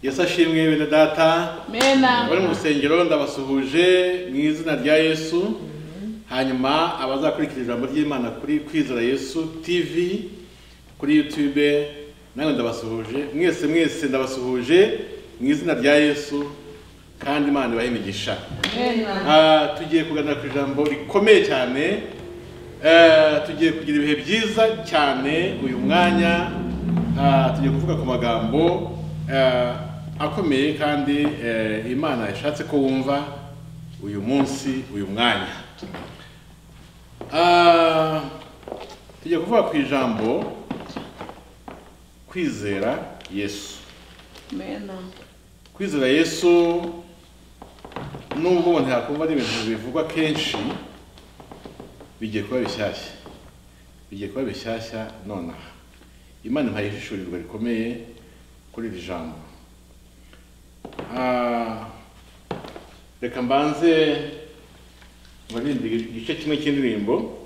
yesu ashimwe bene data mena bari mu rusengero ndabasuhuje mu izina rya yesu hanyuma abazakurikira ijambo ry'imana kuri kwizera yesu tv kuri yutube nawe ndabasuhuje mwese mwese ndabasuhuje mu izina rya yesu kandi imana ibahe imigisha mena Ah, tugiye kuganira ku ijambo rikomeye cyane Eh, tugiye kugira ibihe byiza cyane uyu mwanya Ah, tugiye kuvuga ku magambo eh, akomeye kandi eh, imana ishatse ko wumva uyu munsi uyu mwanya Ah, tugiye kuvuga ku ijambo kwizera yesu mena kwizera yesu nubwo umuntu yakumva ari ibintu bivugwa kenshi bigiye kuba bishyashya bigiye kuba bishyashya nonaha imana impaye ishishurirwa rikomeye kuri iri jambo Ah, reka mbanze mbarinde igice kimwe cy'indirimbo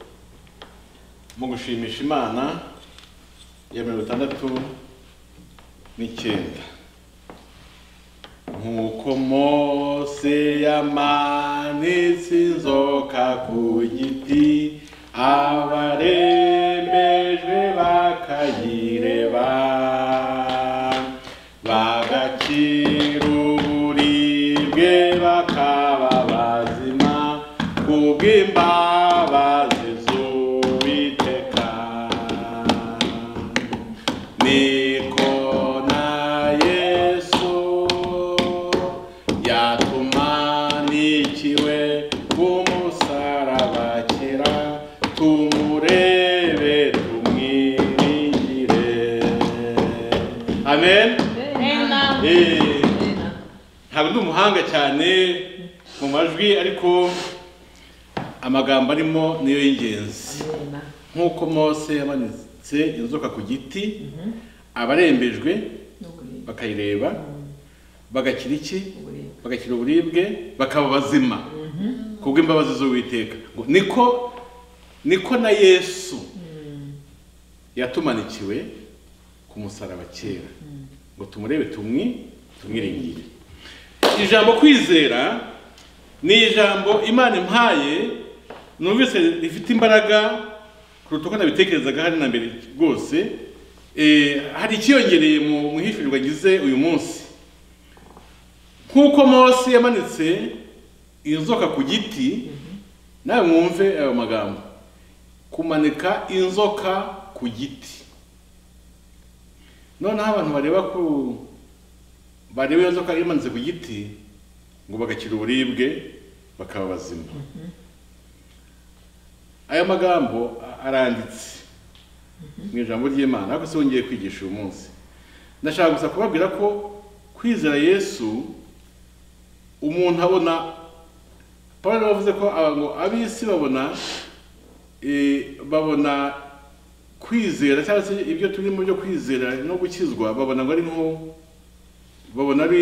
mu gushimisha imana ya mirongo itandatu n'icyenda nk'uko mose yamanitse inzoka ku giti abarembejwe bakayireba bagakira uburibwe bakaba bazima kubw'imbabazi z'uwiteka niko na yesu yatumanikiwe k'umusaraba kera tumurebe tumwiringire amen mena Eh, ntabwo ndi umuhanga cyane mu majwi ariko amagambo arimo niyo y'ingenzi Mena. nk'uko mose yamanitse inzoka ku giti abarembejwe N'uburibwe. bakayireba bagakira iki Uburibwe. bagakira uburibwe bakaba bazima kubw'imbabazi z'uwiteka Ngo niko niko na yesu yatumanikiwe ku musaraba kera ngo tumurebe tumwi tumwiringire ijambo kwizera ni ijambo imana impaye numvise rifite imbaraga kuruta uko nabitekerezaga hari na mbere rwose Eh, hari ikiyongereye mu mwihishurirwa agize uyu munsi nk'uko mose yamanitse inzoka ku giti nawe mwumve ayo magambo kumanika inzoka ku giti noneho abantu bareba ku bareba iyo nzoka imanitse ku giti ngo bagakira uburibwe bakaba bazima aya magambo a- aranditse mu ijambo ry'imana ariko si we ngiye kwigisha uyu munsi ndashaka gusa kubabwira ko kwizera yesu umuntu abona paul yavuze ko aba ngo ab'isi babona eh, babona kwizera cyangwa se ibyo turimo byo kwizera no gukizwa babona ngo ari nko babona ari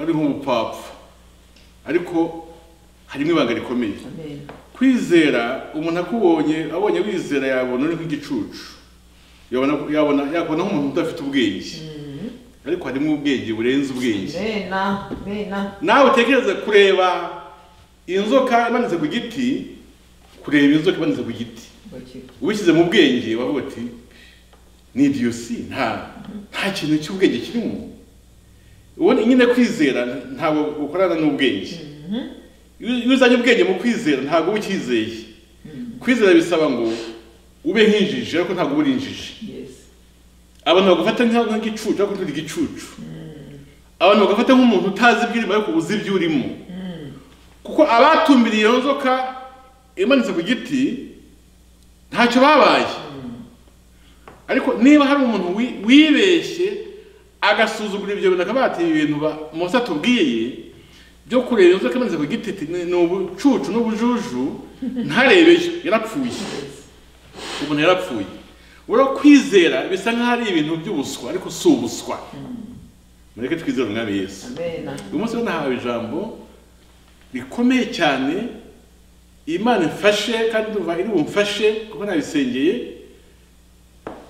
ari nk'ubupfapfa ariko harimo ibanga rikomeye Amen. kwizera umuntu akubonye abonye wizera yabona uri nk'igicucu yabona yabona yakubona nk'umuntu udafite ubwenge ariko harimo ubwenge burenze ubwenge Mena. Mena. nawe utekereze kureba inzoka imanitse ku giti kureba inzoka imanitse ku giti Bakira. ubishyize mu bwenge wavuga uti ni idiyusi nta nta kintu cy'ubwenge kirimo ubona nyine kwizera ntabwo ukorana n'ubwenge iyo iyo uzanye ubwenge mu kwizera ntabwo uba ukizeye kwizera bisaba ngo ube nk'injiji ariko ntabwo uba uri injiji Yes. abantu bagufata nka- nk'igicucu ariko nturi igicucu abantu bagufata nk'umuntu utazi iby'urimo ariko uzi ibyo urimo kuko abatumbiriye iyo nzoka imanitse ku giti ntacyo babaye ariko niba hari umuntu wi- wibeshye agasuzugura ibyo bintu akaba yateye ibintu ba- Mose atubwiye byo kureba inzoka imanitse ku giti ati, ni ni ubucucu n'ubujuju ntarebeyo yarapfuye umuntu yarapfuye ubura kwizera bisa nkaho ari ibintu by'ubuswa ariko si ubuswa mureke twizere umwami yesu Mena. uyu munsi rero nahawe ijambo rikomeye cyane imana imfashe kandi ndumva iri bumfashe kuko nabisengeye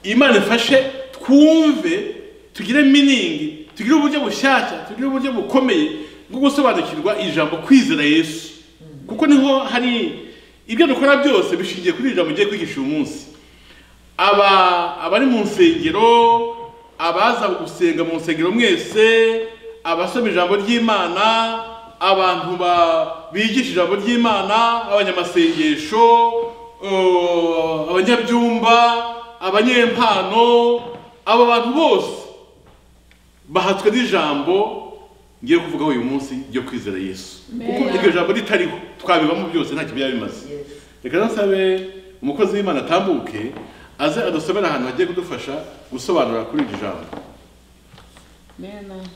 imana imfashe twumve tugire miningi tugire uburyo bushyashya tugire uburyo bukomeye bwo gusobanukirwa ijambo kwizera yesu kuko niho hari ibyo dukora byose bishingiye kuri iri jambo ugiye kwigisha uyu munsi aba abari mu nsengero abaza gusenga mu nsengero mwese abasoma ijambo ry'imana abantu ba- bigisha ijambo ry'imana abanyamasengesho eh, abanyabyumba abanyempano abo bantu bose bahatswe n'ijambo ngiye kuvugaho uyu munsi ryo kwizera yesu kuko Amen. iryo jambo ritariho twabibamo byose ntacyo byaba bimaze reka nsabe umukozi w'imana atambuke aze adusomera ahantu hagiye kudufasha gusobanura kuri iri jambo Amen.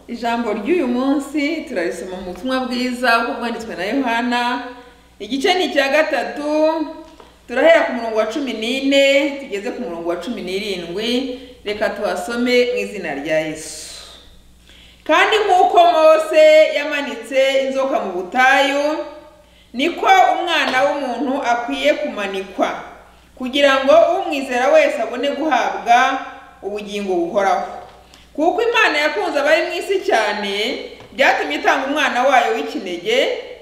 ijambo ry'uyu munsi turarisoma mu butumwa bwiza bwo bwanditswe na yohana igice ni icya gatatu turahera ku murongo wa cumi n'ine tugeze ku murongo wa cumi n'irindwi reka tuhasome mu izina rya yesu kandi nk'uko mose yamanitse inzoka mu butayu niko umwana w'umuntu akwiye kumanikwa kugira ngo umwizera wese abone guhabwa ubugingo buhoraho kuko imana yakunze abari mu isi cyane byatumye itanga umwana wayo w'ikinege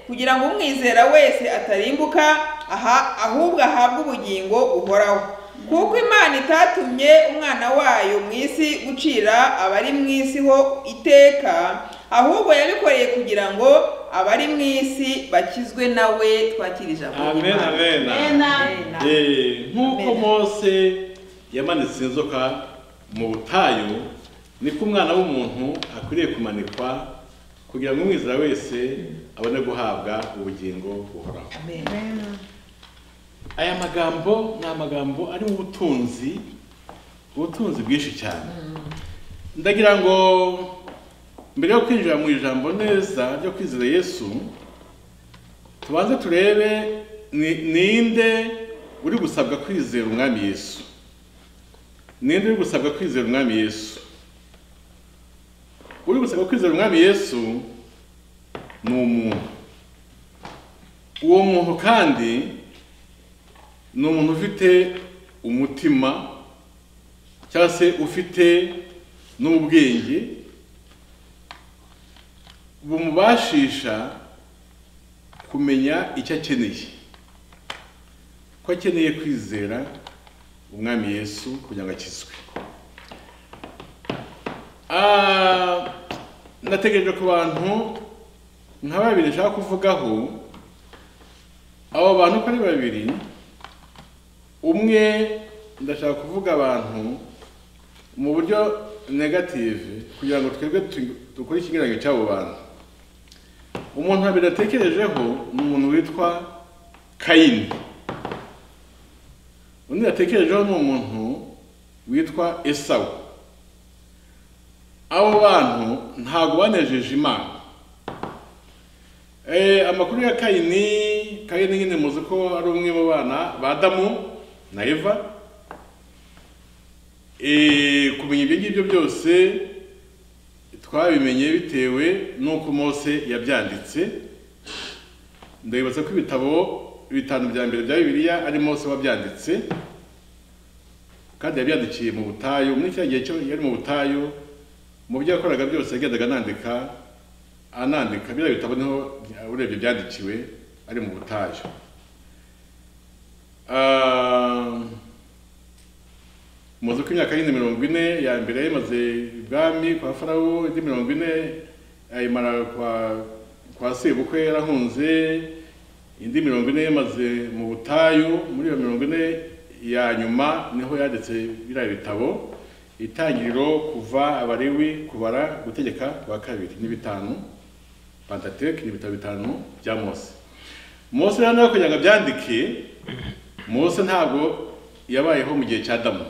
kugira ngo umwizera wese atarimbuka aha ahubwo ahabwe ubugingo buhoraho kuko imana itatumye umwana wayo mu isi gucira abari mu isi ho iteka ahubwo yabikoreye kugira ngo abari mu isi bakizwe nawe twakira ijambo ry'Imana. Amen. Amen. Eh, nk'uko Amen. mose yamanitse inzoka mu butayu niko umwana w'umuntu akwiriye kumanikwa kugira ngo umwizera wese abone guhabwa ubugingo buhoraho Amen. aya magambo ni amagambo arimo ubutunzi ubutunzi bwinshi cyane ndagira ngo mbere yo kwinjira mu ijambo neza ryo kwizera yesu tubanze turebe ni- ninde uri gusabwa kwizera umwami yesu ninde uri gusabwa kwizera umwami yesu uri gusabwa kwizera umwami yesu ni umuntu uwo muntu kandi ni umuntu ufite umutima cyangwa se ufite n'ubwenge bumubashisha kumenya icyo akeneye ko akeneye kwizera umwami yesu kugira ngo akizwe Ah, nategereje ku bantu nka babiri nshaka kuvugaho abo bantu uko ari babiri umwe ndashaka kuvuga abantu mu buryo negative kugira ngo twebwe tu- dukore ikigereranyo cy'abo bantu umuntu habiri atekerejeho ni umuntu witwa kayini undi yatekerejeho ni umuntu witwa esawu abo bantu ntabwo banejeje imana Eh, amakuru ya kayini kayini nyine muzi ko ari umwe mu bana ba adamu na eva Eh, kumenya ibyo ngibyo byose twabimenye bitewe n'uko mose yabyanditse ndabibaza ko ibitabo bitanu bya mbere bya bibiliya ari mose wabyanditse kandi yabyandikiye mu butayu muri kiriya gihe cyo yari mu butayu mu byo yakoraga byose yagendaga anandika anandika biriya bitabo niho urebye byandikiwe ari mu butayu Ah, muzi ko imyaka y'indi mirongo ine ya mbere yayimaze ibwami kwa farawo indi mirongo ine ayimara kwa kwa sebukwe yarahunze indi mirongo ine yamaze mu butayu muri iyo mirongo ine ya nyuma niho yanditse biriya bitabo itangiriro kuva abariwi kubara gutegeka kwa kabiri ni bitanu Pentateuch ni ibitabo bitanu bya Mose. Mose rero nawe kugira ngo abyandike, Mose ntabwo yabayeho mu gihe cya Adamu.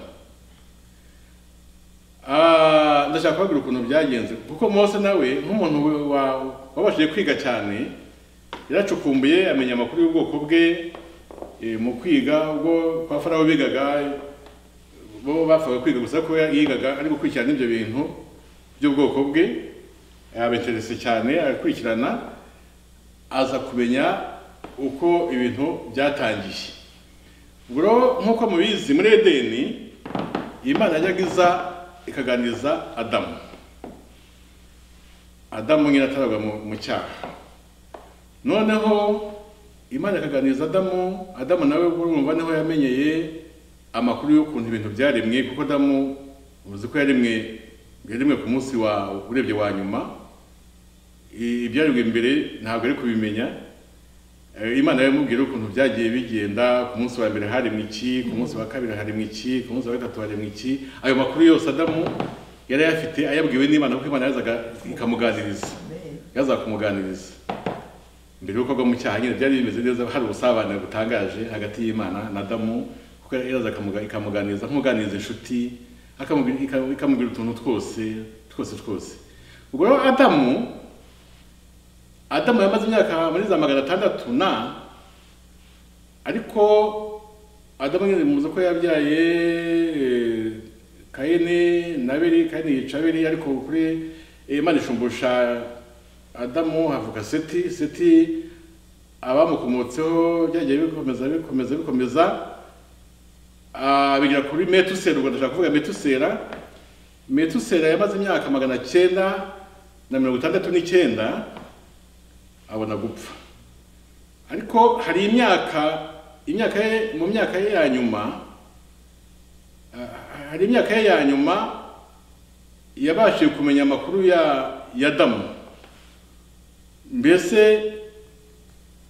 Ah, ndashaka kubabwira ukuntu byagenze kuko Mose nawe nk'umuntu wa- wa- wabashije kwiga cyane yaracukumbuye amenya amakuru y'ubwoko bwe eh, mu kwiga ubwo kwa Farawo bigaga bo bapfaga kwiga gusa ko yigaga ari gukurikirana ibyo bintu by'ubwoko bwe yabeterese cyane arakurikirana aza kumenya uko ibintu byatangiye ubwo rero nk'uko mubizi muri edeni imana yajyaga iza ikaganiriza adamu adamu nyine ataraga mu mu cyaha noneho imana ikaganiriza adamu adamu nawe urumva niho yamenyeye amakuru y'ukuntu ibintu byaremwe kuko adamu uzi ko yaremwe yaremwe ku munsi wa urebye wa nyuma I- ibyaremwe mbere ntabwo ari kubimenya Eh, imana yamubwira ukuntu byagiye bigenda ku munsi wa mbere haremwe iki ku munsi wa kabiri haremwe iki ku munsi wa gatatu haremwe iki ayo makuru yose adamu yari ayafite ayabwiwe n'imana kuko imana yazaga ikamuganiriza yazaga kumuganiriza mbere y'uko agwa mu cyaha nyine byari bimeze neza hari ubusabane butangaje hagati y'imana na adamu kuko yaraza akamuga- ikamuganiriza nk'uganiriza inshuti akamubwira- ika- ikamubwira utuntu twose twose twose ubwo rero adamu adamu yamaze imyaka muri za magana atandatu na ariko adamu nyine muzi ko yabyaye eh, kayini na abeli kayini yica abeli ariko kuri eh, imana ishumbusha adamu havuka seti seti abamukomotseho byagiye bikomeza bikomeza bikomeza ah, bigera kuri metusera ubwo ndashaka kuvuga metusera metusera yamaze imyaka magana cyenda na mirongo itandatu n'icyenda abona gupfa ariko hari imyaka imyaka ye mu myaka ye ya nyuma ah, hari imyaka ye ya nyuma yabashije kumenya amakuru ya ya damu mbese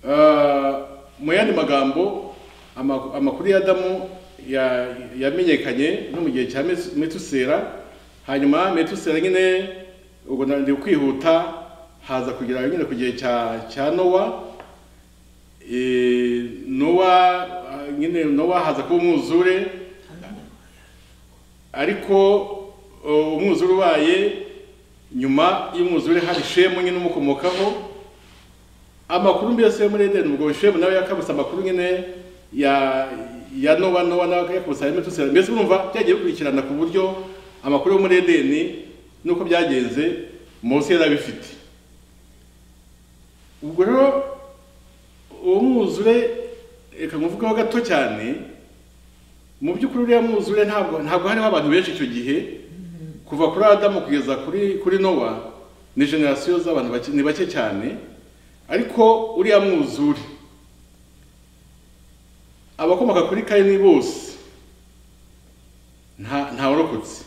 ah, mu yandi magambo ama- amakuru ya damu ya- yamenyekanye no mu gihe cya Metu- metusera hanyuma metusera nyine ubwo ndi kwihuta haza kugera nyine ku gihe cya cya nowa Eh, nowa ah, nyine nowa haza kuba umwuzure ariko uh, umwuzure ubaye nyuma y'umwuzure hari shemu nyine umukomokaho amakuru mbese yo muri edeni ubwo shemu nawe yakabutse amakuru nyine ya ya nowa nowa nawe yakabutse ayo metusera mbese urumva byagiye bikurikirana ku buryo amakuru yo muri edeni n'uko byagenze mose yari abifite ubwo rero uwo mwuzure reka nkuvugeho gato cyane mu by'ukuri uriya mwuzure ntabwo ntabwo hariho abantu benshi icyo gihe kuva kuri adamu kugeza kuri kuri nowa ni generasiyo z'abantu bake ni bake cyane ariko uriya mwuzure abakomoka kuri kayini bose nta ntawarokotse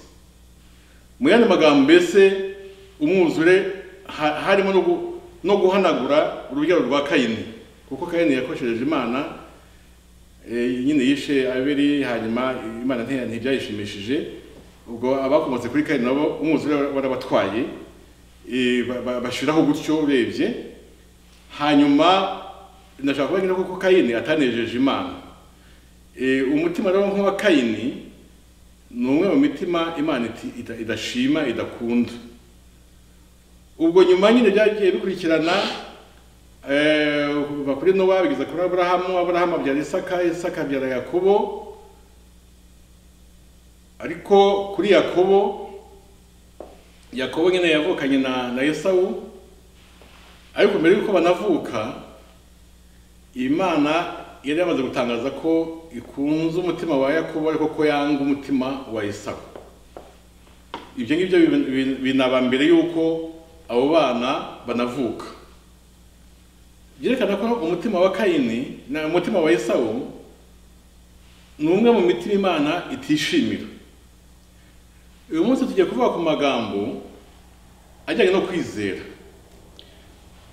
mu yandi magambo mbese umwuzure ha- harimo no gu- no guhanagura urubyaro rwa kayini kuko kayini yakoshereje imana Eh, nyine yishe abiri hanyuma imana ntiya- ntibyayishimishije ubwo abakomotse kuri kayini nabo umwuzure warabatwaye eh, ba- ba- bashiraho gutyo urebye hanyuma ndashaka kuvuga nyine kuko kayini atanejeje imana Eh, umutima rero nk'uwa kayini ni umwe mu mitima imana iti- ida- idashima idakunda ubwo nyuma nyine byagiye bikurikirana Eh, kuva kuri nowa bigeza kuri aburahamu aburahamu abyara isaka isaka abyara yakobo ariko kuri yakobo yakobo nyine yavukanye na na esawu ariko mbere y'uko banavuka imana yari yamaze gutangaza ko ikunze umutima wa yakobo ariko ko yanga umutima wa esawu ibyo ngibyo bin- bin- binaba mbere y'uko abo bana banavuka byerekana ko umutima wa kayini na umutima wa esawu ni umwe mu mitima imana itishimira uyu munsi tugiye kuvuga ku magambo ajyanye no kwizera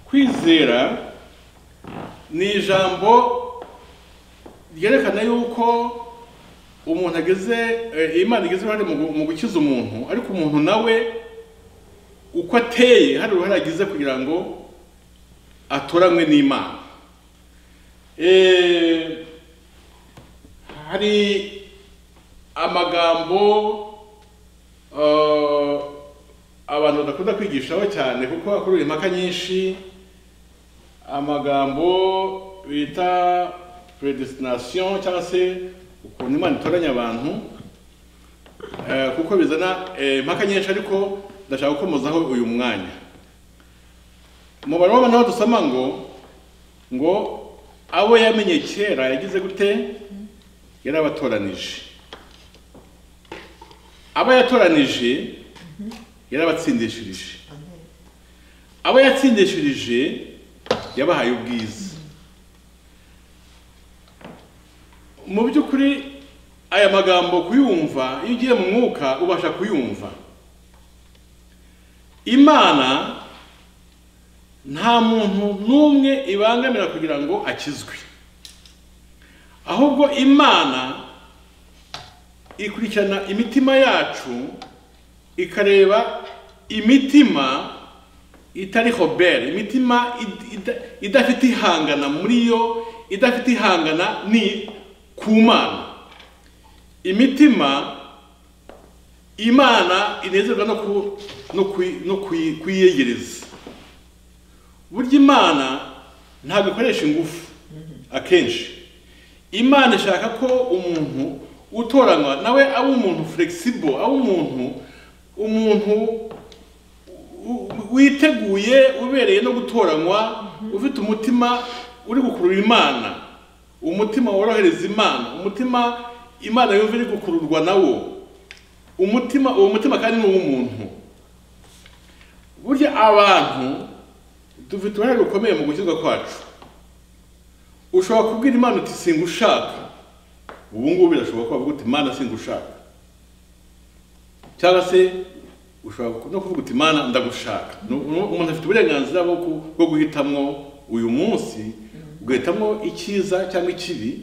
kwizera ni ijambo ryerekana yuko umuntu ageze eh, imana igize uruhare mu gu- mu gukiza umuntu ariko umuntu nawe uko ateye hari uruhare agize kugira ngo atoranywe n'imana Eh, hari amagambo eh, abantu badakunda kwigishaho cyane kuko akurura impaka nyinshi amagambo bita predestination cyangwa se ukuntu imana itoranya abantu eh, kuko bizana eh, impaka nyinshi ariko ndashaka gukomozaho uyu mwanya mu bantu b'abantu aho dusoma ngo ngo abo yamenye kera yagize gute yari abatoranije abo yatoranije yari abatsindishirije abo yatsindishirije yabahaye ubwiza mu by'ukuri aya magambo kuyumva iyo ugiye mu mwuka ubasha kuyumva imana nta muntu n'umwe ibangamira kugira ngo akizwe ahubwo imana ikurikirana imitima yacu ikareba imitima itari hobere imitima id- ida- idafite ihangana muri yo idafite ihangana ni ku mana imitima imana inezerwa no ku- no kuyi- no kuyi- kuyiyegereza burya imana ntabwo ikoresha ingufu akenshi imana ishaka ko umuntu utoranywa nawe aba umuntu flexible aba umuntu umuntu u- u- witeguye ubereye no gutoranywa ufite umutima uri gukurura imana umutima worohereza imana umutima imana yumva iri gukururwa nawo umutima uwo mutima kandi ni uw'umuntu burya abantu dufite uruhare rukomeye mu gukizwa kwacu ushobora kubwira imana uti singushaka ubu ngubu birashoboka ko wavuga uti imana singushaka cyangwa se ushobora no kuvuga uti imana ndagushaka Nu- nu- umuntu afite uburenganzira bwo ku- bwo guhitamo uyu munsi ugahitamo icyiza cyangwa ikibi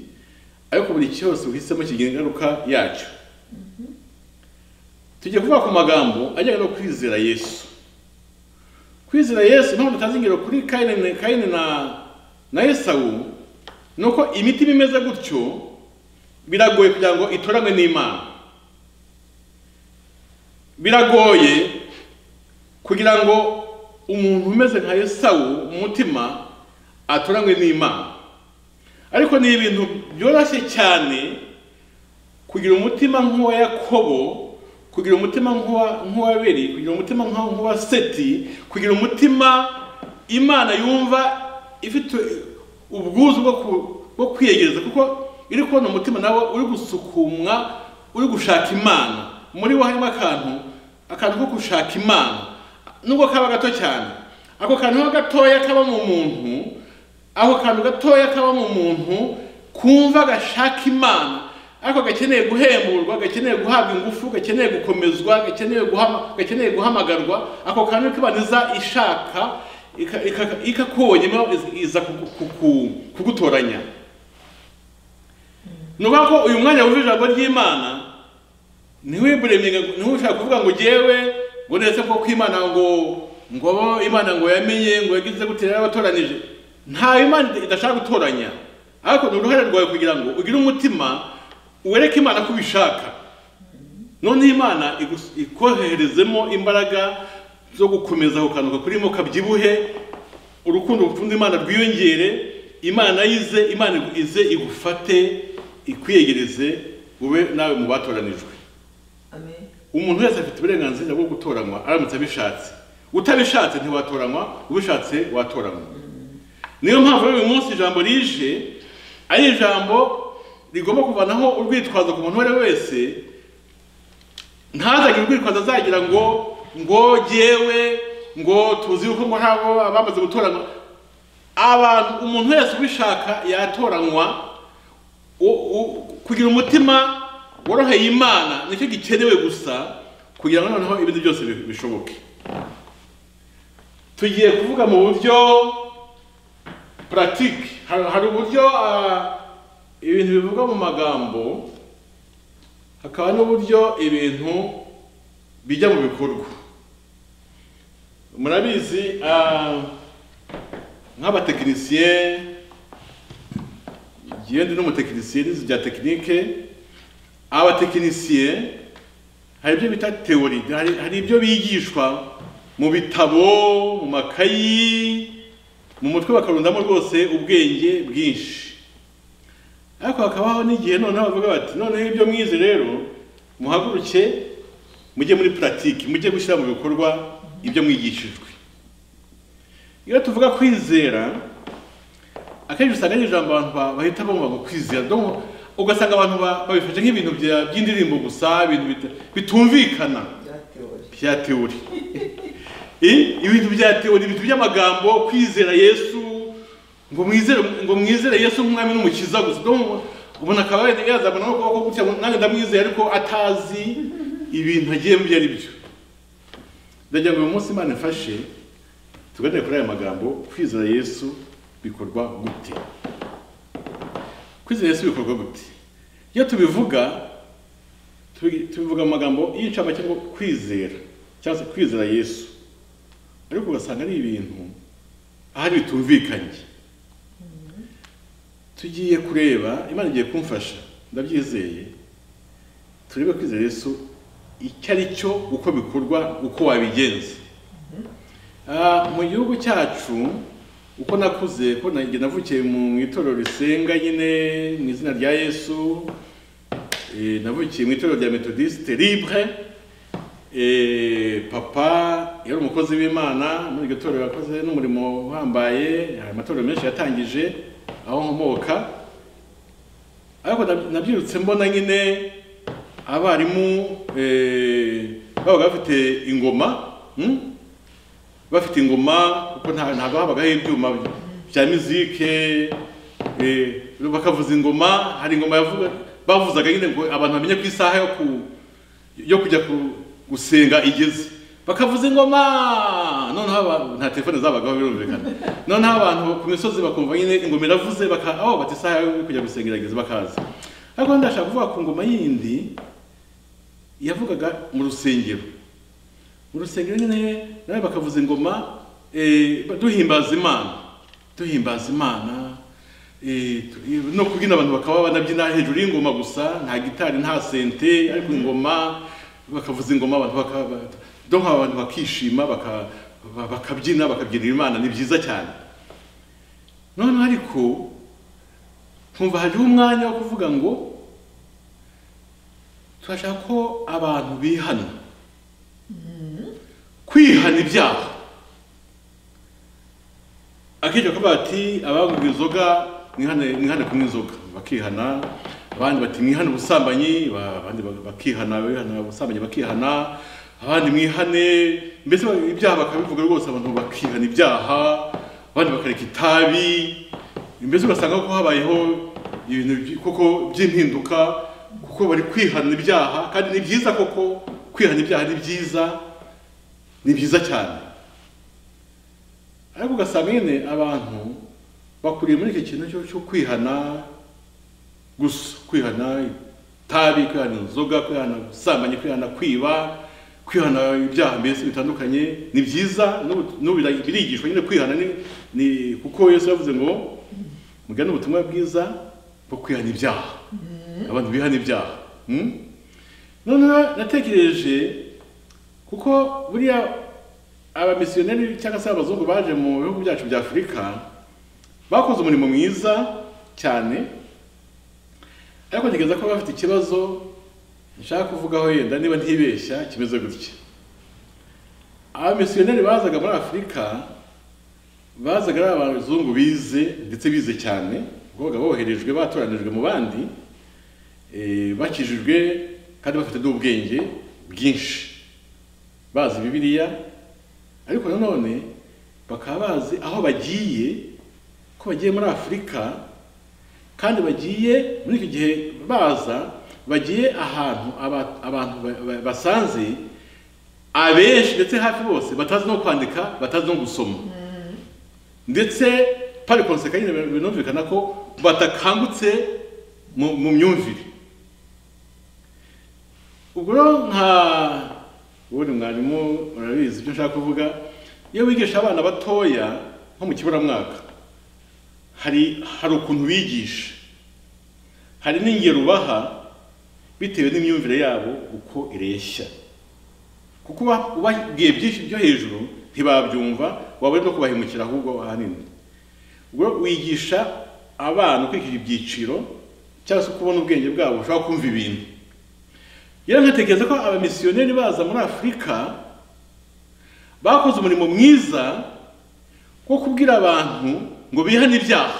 ariko buri cyose uhisemo kigira ingaruka yacyo tujye kuvuga ku magambo ajyanye no kwizera yesu kwizera yesu impamvu tutazi ingero kuri kayini na- kayini na na esawu ni uko imitima imeze gutyo biragoye kugira ngo itoranywe n'imana biragoye kugira ngo umuntu umeze nka esawu mu mutima atoranywe n'imana ariko ni ibintu byoroshye cyane kugira umutima nk'uwa yakobo kugira umutima nk'uwa nk'uwa beri kugira umutima nk'uwa nk'uwa seti kugira umutima imana yumva ifite ubwuzu bwo ku- bwo kwiyegereza kuko iri kubona umutima nawe uri gusukumwa uri gushaka imana muri wo harimo akantu akantu ko gushaka imana nubwo kaba gato cyane ako kantu gatoya kaba mu muntu ako kantu gatoya kaba mu muntu kumva gashaka imana ariko gakeneye guhemburwa gakeneye guhabwa ingufu gakeneye gukomezwa gakeneye guhama- gakeneye guhamagarwa ako kantu k'ibaniza ishaka ika- ika- ikakubonyemo iz- iza kugu- kuku- kugutoranya ni ukuvuga ko uyu mwanya wuje ijambo ry'imana ntiwiburemye ngo- ntiwushaka kuvuga ngo jyewe ngo ndetse ko kw'imana ngo ngo bo imana ngo yamenye ngo yagize gute rero abatoranije nta imana idashaka gutoranya ariko ni uruhare rwawe kugira ngo ugire umutima wereke imana ko ubishaka none imana igus- ikoherezemo imbaraga zo gukomeza kukanuka kurimo kabyibuhe urukundo ukunda imana rwiyongere imana yize imana ize igufate ikwiyegereze ube nawe mu batoranijwe Amen. umuntu wese afite uburenganzira bwo gutoranywa aramutse abishatse utabishatse ntiwatoranywa ubishatse watoranywa niyo mpamvu rero uyu munsi ijambo rije ari ijambo rigomba kuvanaho urwitwazo ku muntu uwo ari we wese ntazagire urwitwazo azagira ngo ngo jyewe ngo tuzi yuko ngo ntabwo abamaze gutoranywa abantu umuntu wese ubishaka yatoranywa u- u- kugira umutima woroheye imana nicyo gikenewe gusa kugira ngo noneho ibindi byose bi- bishoboke tugiye kuvuga mu buryo puratike hari hari uburyo ah, ibintu bivugwa mu magambo hakaba n'uburyo ibintu bijya mu bikorwa murabizi ah, nk'abatekinisiye njyewe ndi n'umutekinisiye n'izi bya tekinike abatekinisiye hari ibyo bita teori hari, hari ibyo bigishwa mu bitabo mu makayi mu mutwe bakarundamo rwose ubwenge bwinshi ariko hakabaho n'igihe noneho bavuga bati noneho ibyo mwize rero muhaguruke mujye muri puratike mujye gushyira mu bikorwa ibyo mwigishijwe iyo tuvuga kwizera akenshi usanga ari ijambo abantu ba- bahita bumva ngo kwizera donc ugasanga abantu ba- babifashe nk'ibintu bya- by'indirimbo gusa ibintu bita- bitumvikana bya teori bya teori Eh, ibintu bya teori ibintu by'amagambo kwizera yesu ngo mwizere ngo mwizere yesu nk'umwami n'umukiza gusa ubwo umuntu akaba yari yazabona no kuba gutya ngo nanjye ndamwizeye ariko atazi ibintu agiye mu byo ari byo ndagira ngo uyu munsi imana ifashe tuganire kuri aya magambo kwizera yesu bikorwa gute kwizera yesu bikorwa gute iyo tubivuga tubi- tubivuga mu magambo y'incamake ngo kwizera cyangwa se kwizera yesu ariko ugasanga ari ibintu ahari bitumvikanye tugiye kureba imana igiye kumfasha ndabyizeye turebe kwizera yesu icyo ari cyo uko bikorwa uko wabigenza Ah, mu gihugu cyacu uko nakuze ko nanjye navukiye mu itorero risenga nyine mu izina rya yesu Eh, navukiye mu itorero rya metodiste libre Eh, papa yari umukozi w'imana muri iryo torero yakoze n'umurimo uhambaye hari amatorero menshi yatangije aho nkomoka ariko nab- nabyirutse mbona nyine abarimu eh, babaga bafite ingoma hmm? bafite ingoma kuko nta- ntabwo habagaho ibyuma bya mizike eh, bakavuza ingoma hari ingoma yavuga bavuzaga nyine ngo abantu bamenye ku isaha yo ku yo kujya ku- gusenga igeze bakavuza ingoma noneho aba- nta telefone zabagaho birumvikana noneho abantu ku misozi bakumva nyine ingoma iravuze baka aho bati isaha yo kujya gusenga irageze bakaza ariko ndashaka kuvuga ku ngoma yindi yavugaga mu rusengero mu rusengero nyine nawe bakavuza ingoma eh, duhimbaza imana duhimbaza imana eh, tu- no kubyina abantu bakaba banabyina hejuru y'ingoma gusa nta gitari nta sente ariko ingoma bakavuza ingoma abantu bakaba donc abantu bakishima baka- ba- bakabyina bakabyinira imana ni byiza cyane noneho ariko nkumva hariho umwanya wo kuvuga ngo turashaka ko abantu bihana kwihana ibyaha akenshi bakavuga bati abanywa inzoga mwihane mwihane kunywa inzoga bakihana abandi bati mwihane ubusambanyi ba- abandi ba- bakihana abihana ubusambanyi bakihana abandi mwihane mbese ba- ibyaha bakabivuga rwose abantu bakihana ibyaha abandi bakareka itabi mbese ugasanga ko habayeho ibintu by- koko by'impinduka kuko bari kwihana ibyaha kandi ni byiza koko kwihana ibyaha ni byiza ni byiza cyane ariko ugasanga nyine abantu bakuriye muri icyo kintu cyo- cyo kwihana gusa kwihana itabi kwihana inzoga kwihana gusambanya kwihana kwiba kwihana ibyaha mbese bitandukanye ni byiza n'ubu- n'ubu bira- birigishwa nyine kwihana ni, ni kuko yesu yavuze ngo mugane ubutumwa bwiza bwo kwihana ibyaha abantu bihana ibyaha Hmm? noneho natekereje kuko buriya abamisiyoneri cyangwa se abazungu baje mu bihugu byacu bya afurika bakoze umurimo mwiza cyane ariko ntekereza ko bafite ikibazo nshaka kuvugaho yenda niba ntibeshya kimeze gutya abamisiyoneri bazaga muri afurika bazaga ari abazungu bize ndetse bize cyane kuko babaga boherejwe batoranijwe mu bandi eh, bakijijwe kandi bafite n'ubwenge bwinshi bazi bibiliya ariko nanone bakaba bazi aho bagiye ko bagiye muri afurika kandi bagiye muri icyo gihe baza bagiye ahantu aba- abantu ba- ba- basanze abenshi ndetse hafi bose batazi no kwandika batazi no gusoma ndetse pari konseka nyine binumvikana ko batakangutse mu mu myumvire ubwo rero nka ubundi mwarimu urabizi ibyo nshaka kuvuga iyo wigisha abana batoya nko mu kiburamwaka hari hari ukuntu bigisha hari n'ingero ubaha bitewe n'imyumvire yabo uko ireshya kuko uba- ubabwiye byinshi byo hejuru ntibabyumva waba uri no kubahemukira ahubwo ahanini ubwo wigisha abana ukurikije ibyiciro cyangwa se uko ubona ubwenge bwabo ushobora kumva ibintu rero nkatekereza ko abamisiyoneri baza muri afurika bakoze umurimo mwiza wo kubwira abantu ngo bihane ibyaha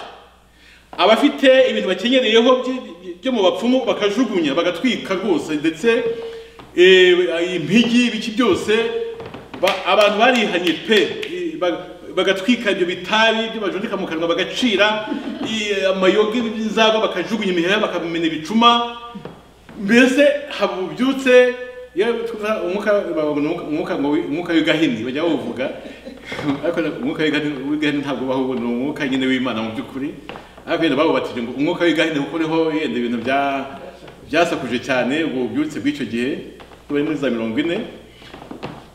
abafite ibintu bakenyereyeho by- by- byo mu bapfumu bakajugunya bagatwika rwose ndetse eh, impigi ibiki byose ba- abantu barihanye pe eh, ba- bagatwika ibyo bitabi byo bajundika mu kanwa bagacira eh, amayoga y'inzago bakajugunya imiheha bakamena ibicuma mbese haba ubyutse yewe tuvuga umwuka babona umwuka- umwuka ngo wi- umwuka w'igahini bajya bawuvuga ariko umwuka w'igahini w'igahini ntabwo ubaho ubu ni umwuka nyine w'imana mu by'ukuri ariko yenda bawubatije ngo umwuka w'igahini kuko niho yenda ibintu bya- byasakuje cyane ubwo bubyutse bw'icyo gihe bari muri za mirongo ine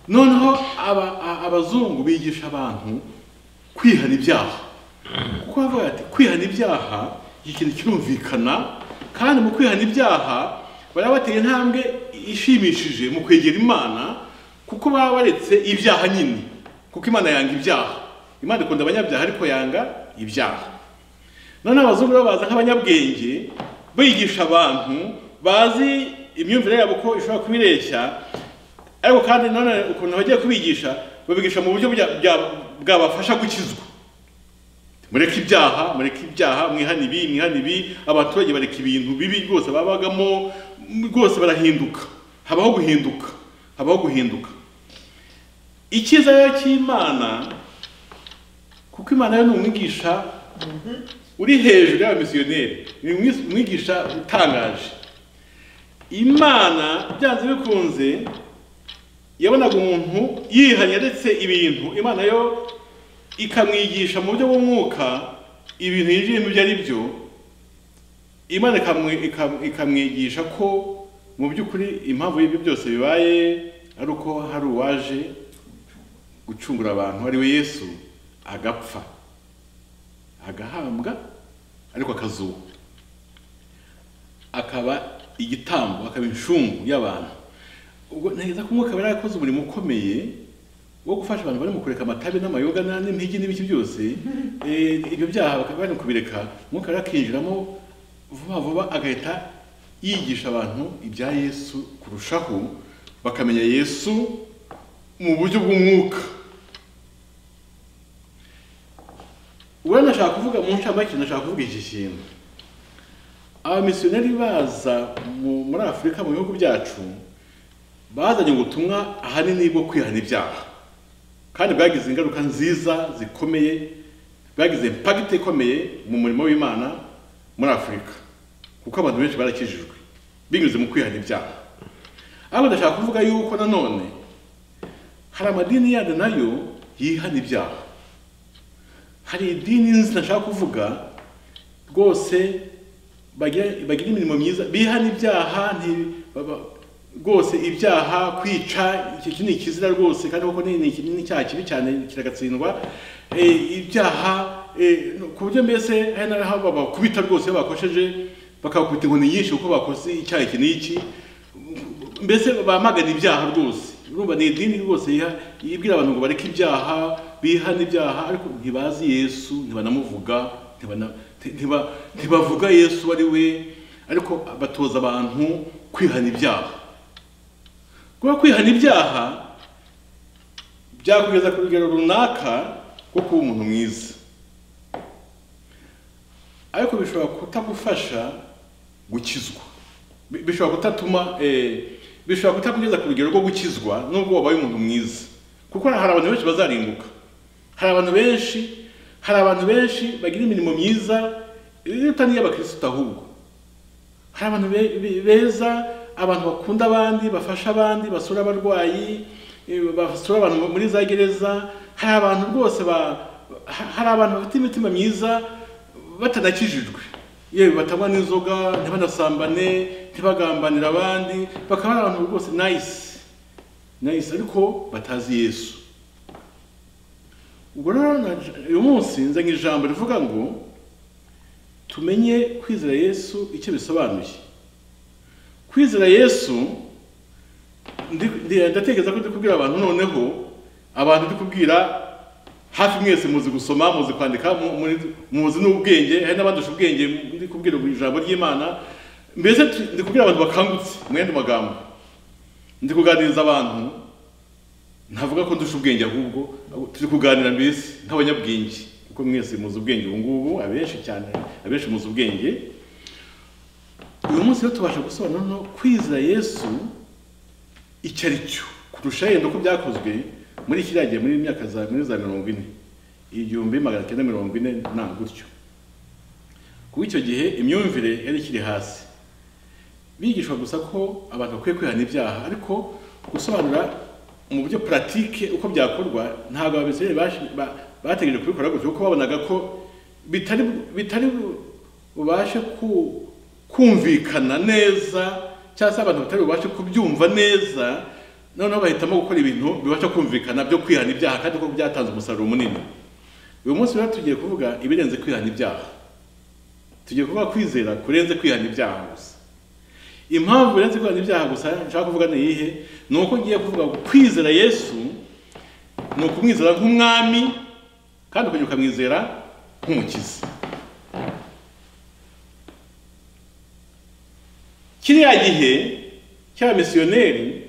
noneho aba- a- abazungu bigisha abantu kwihana ibyaha kuko bavuga ati kwihana ibyaha iki kintu kirumvikana kandi mu kwihana ibyaha bari bateye intambwe ishimishije mu kwegera imana kuko baba baretse ibyaha nyine kuko imana yanga ibyaha imana ikunda abanyabyaha ariko yanga ibyaha none abazungu rero baza nk'abanyabwenge bigisha abantu bazi imyumvire yabo ko ishobora kubireshya ariko kandi none ukuntu bagiye kubigisha babigisha mu buryo bya- bya- bwabafasha gukizwa mureke ibyaha mureke ibyaha mwihane ibi mwihane ibi abaturage bareka ibintu bibi rwose babagamo m- rwose barahinduka habaho guhinduka habaho guhinduka icyiza rero cy'imana kuko imana yo ni umwigisha uri hejuru y'abamisiyoneri ni umwis- umwigisha utangaje imana byanze bikunze yabonaga umuntu yihanye ndetse ibintu imana yo ikamwigisha mu buryo bw'umwuka ibintu yinjiyemo ibyo ari byo imana ikamwi- ikam- ikamwigisha ko mu by'ukuri impamvu y'ibyo byose bibaye ari uko hari uwaje gucungura abantu ari we yesu agapfa agahambwa ariko akazuka akaba igitambo akaba inshungu y'abantu ubwo ntekereza ko umwuka yari yarakoze umurimo ukomeye wo gufasha abantu bari mu kureka amatabi n'amayoga na- n'impigi n'ibiki byose eh, ibyo byaha bakaba bari mu kubireka umwuka yari akinjiramo vuba vuba agahita yigisha abantu ibya yesu kurushaho bakamenya yesu mu buryo bw'umwuka ubwo nashaka kuvuga mu ncamake nashaka kuvuga iki kintu abamisiyoneri baza mu- muri afurika mu bihugu byacu bazanye ubutumwa ahanini bwo kwihana ibyaha kandi bwagize ingaruka nziza zikomeye bwagize impagiti ikomeye mu murimo w'imana muri afurika kuko abantu benshi barakijijwe binyuze mu kwihana ibyaha ariko ndashaka kuvuga yuko nanone hari amadini yandi nayo yihana ibyaha hari idini nzi nashaka kuvuga rwose bagira bagira imirimo myiza bihana ibyaha nti baba- rwose ibyaha kwica icyo iki ni ikizira rwose kandi koko ni ni iki- ni icyaha kibi cyane kiragatsindwa Eh, ibyaha eh, no- ku buryo mbese hari n'aho babakubita rwose iyo bakosheje bakabakubita inkoni nyinshi kuko bakoze icyaha iki n'iki mbese bamagana ibyaha rwose urumva ni idini rwose yiha- ibwira abantu ngo bareke ibyaha bihana ibyaha ariko ntibazi yesu ntibanamuvuga ntibana- nti- ntiba- ntibavuga yesu ari we ariko batoza abantu kwihana ibyaha kuba kwihana ibyaha byakugeza ku rugero runaka rwo kuba umuntu mwiza ariko bishobora kutagufasha gukizwa Bi- bishobora kutatuma eh, bishobora kutakugeza ku rugero rwo gukizwa nubwo wabaye umuntu mwiza kuko hari abantu benshi bazarimbuka hari abantu benshi hari abantu benshi bagira imirimo myiza eh, itari iy'abakirisitu ahubwo hari abantu be- be- beza abantu bakunda abandi bafasha abandi basura abarwayi eh, basura abantu muri za gereza hari abantu rwose ba- ha- hari abantu bafite imitima myiza batanakijijwe yewe batanywa n'inzoga ntibanasambane ntibagambanire abandi bakaba ari abantu rwose nayisi nayisi ariko batazi yesu ubwo rero na- uyu munsi nzanye ijambo rivuga ngo tumenye kwizera yesu icyo bisobanuye kwizera yesu ndi- ndi- ndatekereza ko ndi kubwira abantu noneho abantu ndi kubwira hafi mwese muzi gusoma muzi kwandika mu- muri- muzi n'ubwenge hari n'abandusha ubwenge ndi kubwira mu ijambo ry'imana mbese tu- ndi kubwira abantu bakangutse mwenda magambo ndi kuganiriza abantu ntavuga ko ndusha ubwenge ahubwo turi kuganira mbese nk'abanyabwenge kuko mwese muzi ubwenge ubu ngubu abenshi cyane abenshi muzi ubwenge uyu munsi rero tubasha gusobanura no kwizera yesu icyo ari cyo kurusha yenda uko byakozwe muri kiriya gihe muri myaka za muri za mirongo ine igihumbi magana cyenda mirongo ine nta gutyo kuko icyo gihe imyumvire yari ikiri hasi bigishwa gusa ko abantu bakwiye kwihana ibyaha ariko gusobanura mu buryo puratike uko byakorwa ntabwo ababisirayeli bashi- ba- bategereje kubikora gutyo kuko babonaga ko bitari bitari bu- bubashe ku- kumvikana neza cyangwa se abantu batari bubashe kubyumva neza noneho bahitamo gukora ibintu bibasha kumvikana byo kwihana ibyaha kandi ko byatanze umusaruro munini uyu munsi rero tugiye kuvuga ibirenze kwihana ibyaha tugiye kuvuga kwizera kurenze kwihana ibyaha gusa impamvu uretse kwihana ibyaha gusa nshaka kuvuga ni iyihe ni uko ngiye kuvuga ngo kwizera yesu ni ukumwizera nk'umwami kandi ukajya ukamwizera nk'umukiza kiriya gihe cy'abamisiyoneri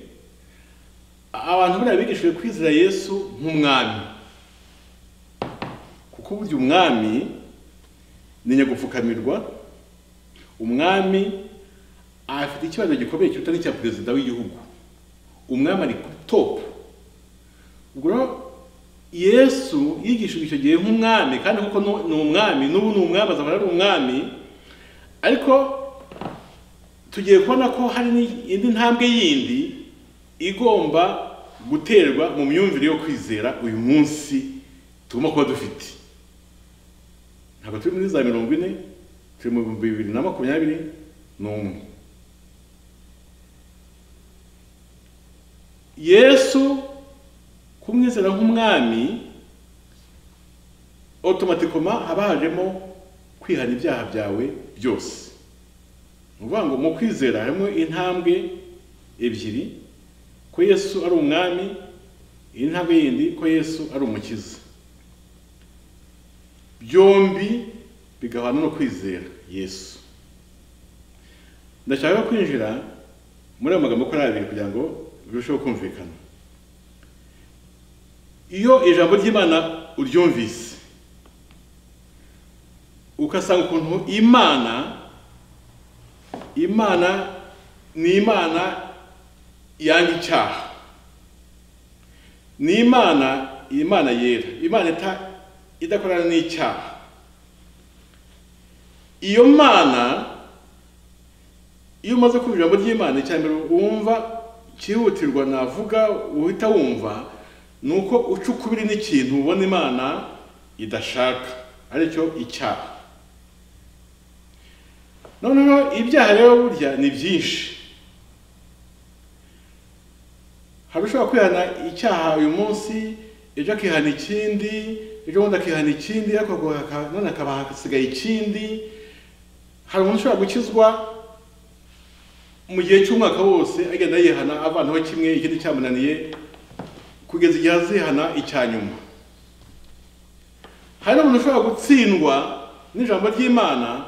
abantu buriya bigishijwe kwizera yesu nk'umwami kuko burya umwami ni nyagupfukamirwa umwami afite ikibazo gikomeye kiruta n'icya perezida w'igihugu umwami ari ku topu ubwo rero yesu yigishijwe icyo gihe nk'umwami kandi kuko nu- ni umwami n'ubu ni umwami azaba ari umwami ariko tugiye kubona ko hari ni- indi ntambwe yindi igomba guterwa mu myumvire yo kwizera uyu munsi tugomba kuba dufite ntabwo turi muri za mirongo ine turi mu bihumbi bibiri na makumyabiri n'umwe yesu kumwizera nk'umwami otomatikoma haba hajemo kwihana ibyaha byawe byose ni ukuvuga ngo mu kwizera harimo intambwe ebyiri ko yesu ari umwami intambwe yindi ko yesu ari umukiza byombi bigahana no kwizera yesu ndashaka kwinjira muri ayo magambo uko ari abiri kugira ngo birusheho kumvikana iyo ijambo ry'imana uryumvise ugasanga ukuntu imana imana ni imana yanga icyaha ni imana imana yera imana ita- idakorana n'icyaha iyo mana iyo umaze kumva ijambo ry'imana icya mbere wumva cyihutirwa navuga uhita wumva ni uko uca ukubiri n'ikintu ubona imana idashaka aricyo icyaha noneho ibyaha rero burya ni byinshi hari ushobora kwihana icyaha uyu munsi ejo akihana ikindi ejo bundi akihana ikindi ariko haka- none hakaba hasigaye ikindi hari umuntu ushobora gukizwa mu gihe cy'umwaka wose agenda yihana avanaho kimwe ikindi cyamunaniye kugeza igihe azihana icya nyuma hari n'umuntu ushobora gutsindwa n'ijambo ry'imana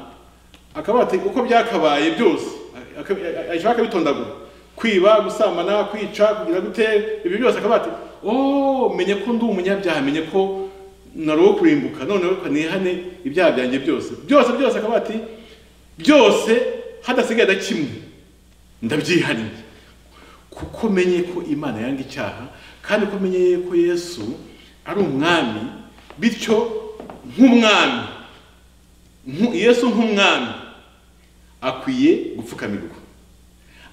akavuga ati uko byakabaye byose ashobora akabitondagura kwiba gusambana kwica kugira gute ibyo byose akavuga ati oh menye ko ndi umunyabyaha menye ko nari uwo kurimbuka noneho kanihane ibyaha byanjye byose byose byose akavuga ati byose hadasigaye na kimwe ndabyihariye kuko menye ko imana yanga icyaha kandi ko menye ko yesu ari umwami bityo nk'umwami nku- yesu nk'umwami akwiye gupfukamirwa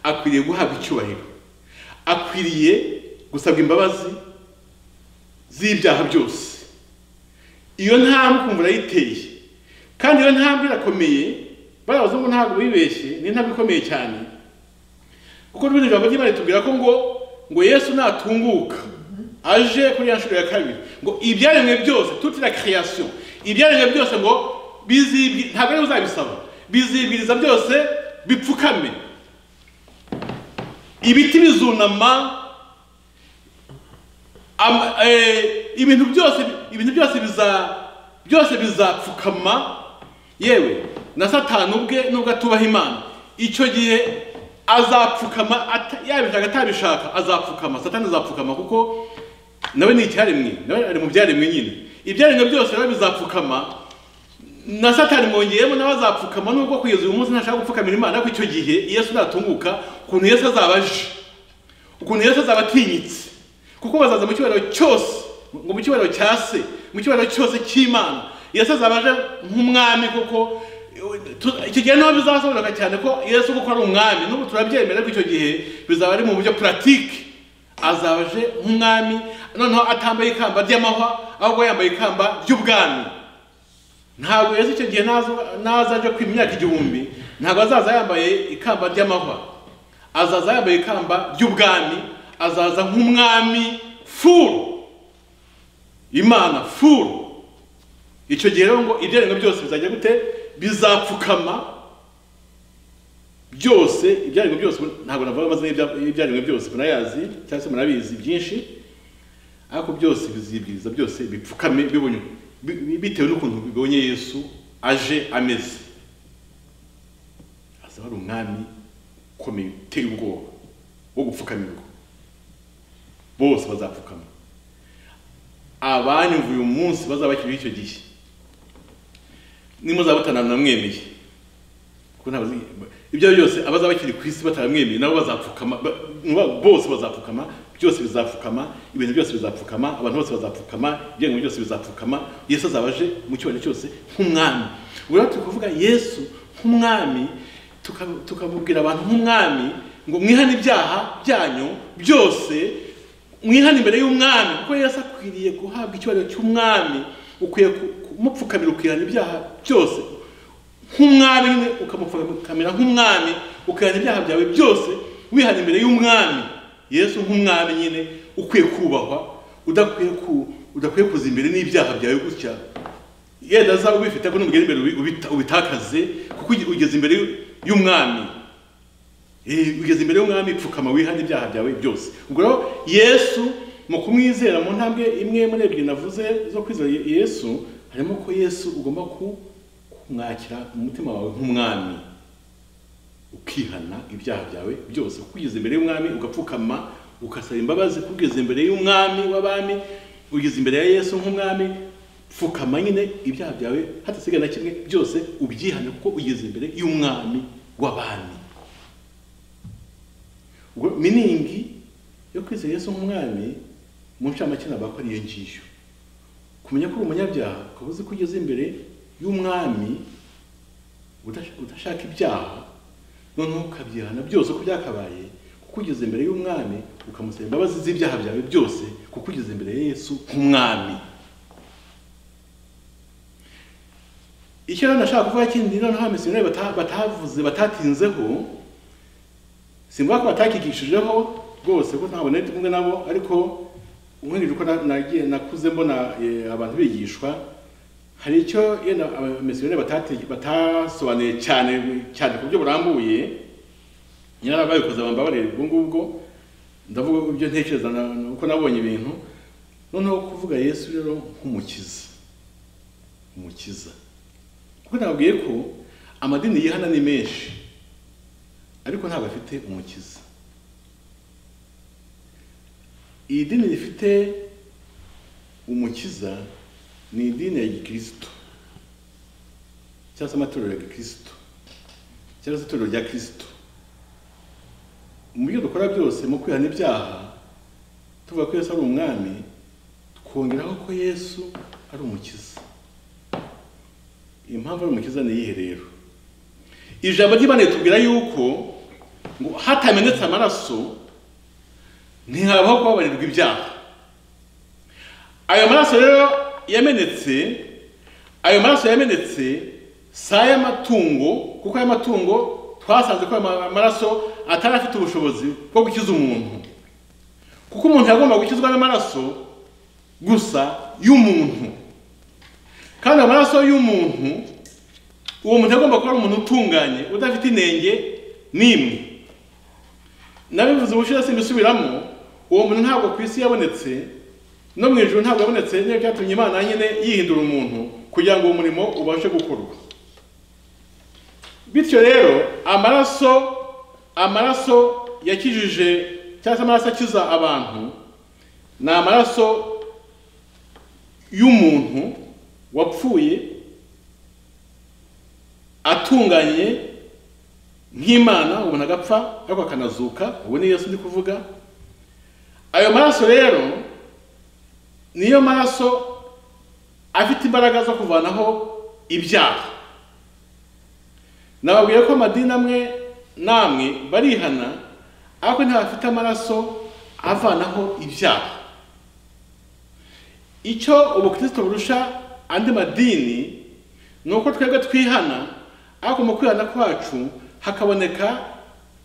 akwiriye guhabwa icyubahiro akwiriye gusabwa imbabazi z'ibyaha byose iyo ntambwe ukumva urayiteye kandi iyo ntambwe irakomeye bariya abazungu ntabwo bibeshye ni intambwe ikomeye cyane kuko n'ubundi ijambo ry'imana ritubwira ko ngo ngo yesu natunguka aje kuri ya nshuro ya kabiri ngo ibyaremwe byose toute la création ibyaremwe byose ngo bizibwi ntabwo ariwe uzabisaba bizibwiriza byose bipfukame ibiti bizunama ama- eh, ibintu byose ibintu byose biza byose bizapfukama yewe na satani ubwe nubwo atubaha imana icyo gihe azapfukama ata- yabishaka atabishaka azapfukama satani azapfukama kuko nawe ni icyaremwe nawe ari mu byaremwe nyine ibyaremwe byose biba bizapfukama na satani mwongeyemo nawe azapfukama nubwo kugeza uyu munsi ntashaka gupfukamira imana ariko icyo gihe yesu natunguka ukuntu yesu azaba aje ukuntu yesu azaba atinyitse kuko bazaza mu cyubahiro cyose ngo mu cyubahiro cya se mu cyubahiro cyose cy'imana yesu azaba aje nk'umwami kuko tu- icyo gihe niho bizasobanuka cyane ko yesu kuko ari umwami n'ubu turabyemera ariko icyo gihe bizaba ari mu buryo puratike azaba aje nk'umwami noneho atambaye ikamba ry'amahwa ahubwo yambaye ikamba ry'ubwami ntabwo yesu icyo gihe naza- naza aje ku imyaka igihumbi ntabwo azaza yambaye ikamba ry'amahwa azaza yambaye ikamba ry'ubwami azaza nk'umwami furu imana furu icyo gihe rero ngo ibyarenga byose bizajya gute bizapfukama byose ibyarenga byose ntabwo navuga amazina y'ibya- y'ibyarenga byose murayazi cyangwa se murabizi byinshi ariko byose bizibwiriza byose bipfukame bibonye bi- bitewe n'ukuntu bibonye yesu aje ameze azaba ari umwami ukomeye uteye ubwoba wo gupfukamirwa bose bazapfukama abanyumva uyu munsi bazaba bakiriho icyo gihe nimuzaba bataramwemeye kuko ntabwo azi- ibyo ari byose abazaba bakiri ku isi bataramwemeye nabo bazapfukama ba- ni ukuvuga bose bazapfukama byose bizapfukama ibintu byose bizapfukama abantu bose bazapfukama ibyemezo byose bizapfukama yesu azaba aje mu cyubahiro cyose nk'umwami ubwo rero turi kuvuga yesu nk'umwami tuka- tukamubwira abantu nk'umwami ngo mwihane ibyaha byanyu byose mwihana imbere y'umwami kuko yesu akwiriye guhabwa icyubahiro cy'umwami ukwiye ku- kumupfukamira ukihana ibyaha byose nk'umwami nyine ukamupfukamira nk'umwami ukihana ibyaha byawe byose wihana imbere y'umwami yesu nk'umwami nyine ukwiye kubahwa udakwiye ku udakwiye kuza imbere n'ibyaha byawe gutya yenda zaba ubifite ariko n'umugeni imbere ubi- ubita- ubitakaze kuko uge- ugeze imbere y'umwami Eh, ugeze imbere y'umwami pfukama wihane ibyaha byawe byose ubwo rero yesu mu kumwizera mu ntambwe imwe muri ebyiri navuze zo kwizera Ye- yesu harimo ko yesu ugomba ku- kumwakira mu mutima wawe nk'umwami ukihana ibyaha byawe byose kuko ugeze imbere y'umwami ugapfukama ugasaba imbabazi kuko ugeze imbere y'umwami w'abami ugeze imbere ya yesu nk'umwami pfukama nyine ibyaha byawe hatasigaye na kimwe byose ubyihane kuko ugeze imbere y'umwami w'abami ubwo miningi yo kwizera yesu nk'umwami mu ncamake ntabwo akora iyo ngiyo kumenya ko uri umunyabyaha ukaba uzi ko ugeze imbere y'umwami udash- udashaka ibyaha noneho ukabyihana byose uko byakabaye kuko ugeze imbere y'umwami ukamusaba imbabazi z'ibyaha byawe byose kuko ugeze imbere ya yesu nk'umwami icyo rero nashaka kuvuga kindi noneho abamisiyoneri bata- batavuze batatinzeho simvuga ko batakigishijeho rwose ko ntabwo nari ndi kumwe nabo ariko nkurikije uko na- nagiye nakuze mbona eh, abantu bigishwa hari icyo yenda abamisiyoneri batate- batasobanuye cyane cyane ku buryo burambuye nyina babikoze bambabarire ubwo ngubwo ndavuga ibyo ntekereza na- na- uko nabonye ibintu noneho kuvuga yesu rero nk'umukiza umukiza kuko nababwiye ko amadini yihana ni menshi ariko ntabwo afite umukiza iyi dini rifite umukiza ni idini ya gikristo cyangwa se amatorero ya gikristo cyangwa se itorero rya kristo mu byo dukora byose mu kwihana ibyaha tuvuga ko yesu ari umwami twongeraho ko yesu ari umukiza impamvu ari umukiza ni iyihe rero ijambo ry'imana ritubwira yuko ngo hatamenetse amaraso ntihabaho kubabarirwa ibyaha ayo maraso rero yamenetse ayo maraso yamenetse si ay'amatungo kuko ay'amatungo twasanze ko ayo ma- maraso atari afite ubushobozi bwo gukiza umuntu kuko umuntu yagomba gukizwa n'amaraso gusa y'umuntu kandi amaraso y'umuntu uwo muntu agomba kuba ari umuntu utunganye udafite inenge n'imwe nabivuze ubushize simbisubiramo uwo muntu ntabwo ku isi yabonetse no mu ijuru ntabwo yabonetse niyo byatumye imana nyine yihindura umuntu kugira ngo uwo murimo ubashe gukorwa bityo rero amaraso amaraso yakijije cyangwa se amaraso akiza abantu ni amaraso y'umuntu wapfuye atunganye nk'imana ubona agapfa ariko akanazuka ubu ni yesu ndi kuvuga ayo maraso rero niyo maraso afite imbaraga zo kuvanaho ibyaha nababwiye ko amadini amwe namwe barihana ariko ntibafite amaraso avanaho ibyaha icyo ubukristo burusha andi madini ni uko twebwe twihana ariko mu kwihana kwacu hakaboneka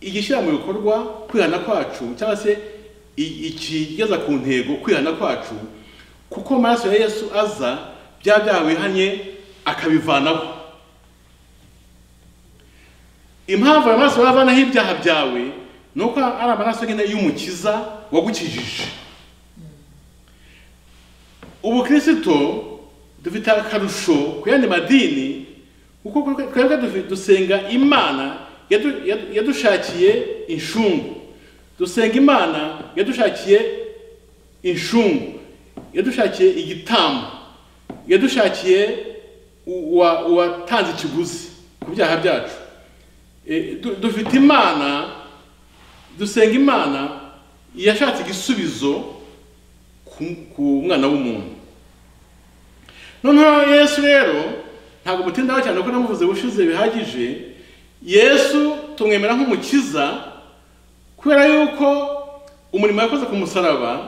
igishyira mu bikorwa kwihana kwacu cyangwa se i- ikigeza ku ntego kwihana kwacu kuko amaraso ya yesu aza bya byaha wihanye akabivanaho impamvu ayo maraso bayavanaho ibyaha byawe ni uko ari amaraso nyine y'umukiza wagukijije ubukristo dufite akarusho ku yandi madini kuko twebwe dufi- dusenga imana yadu- yadu- yadushakiye inshungu dusenga imana yadushakiye inshungu yadushakiye igitambo yadushakiye uwa- uwatanze ikiguzi ku byaha byacu E, du- dufite imana dusenga imana yashatse igisubizo ku- ku mwana w'umuntu noneho yesu rero ntabwo mutindaho cyane kuko namuvuze bushize bihagije yesu tumwemera nk'umukiza kubera yuko umurimo yakoze ku musaraba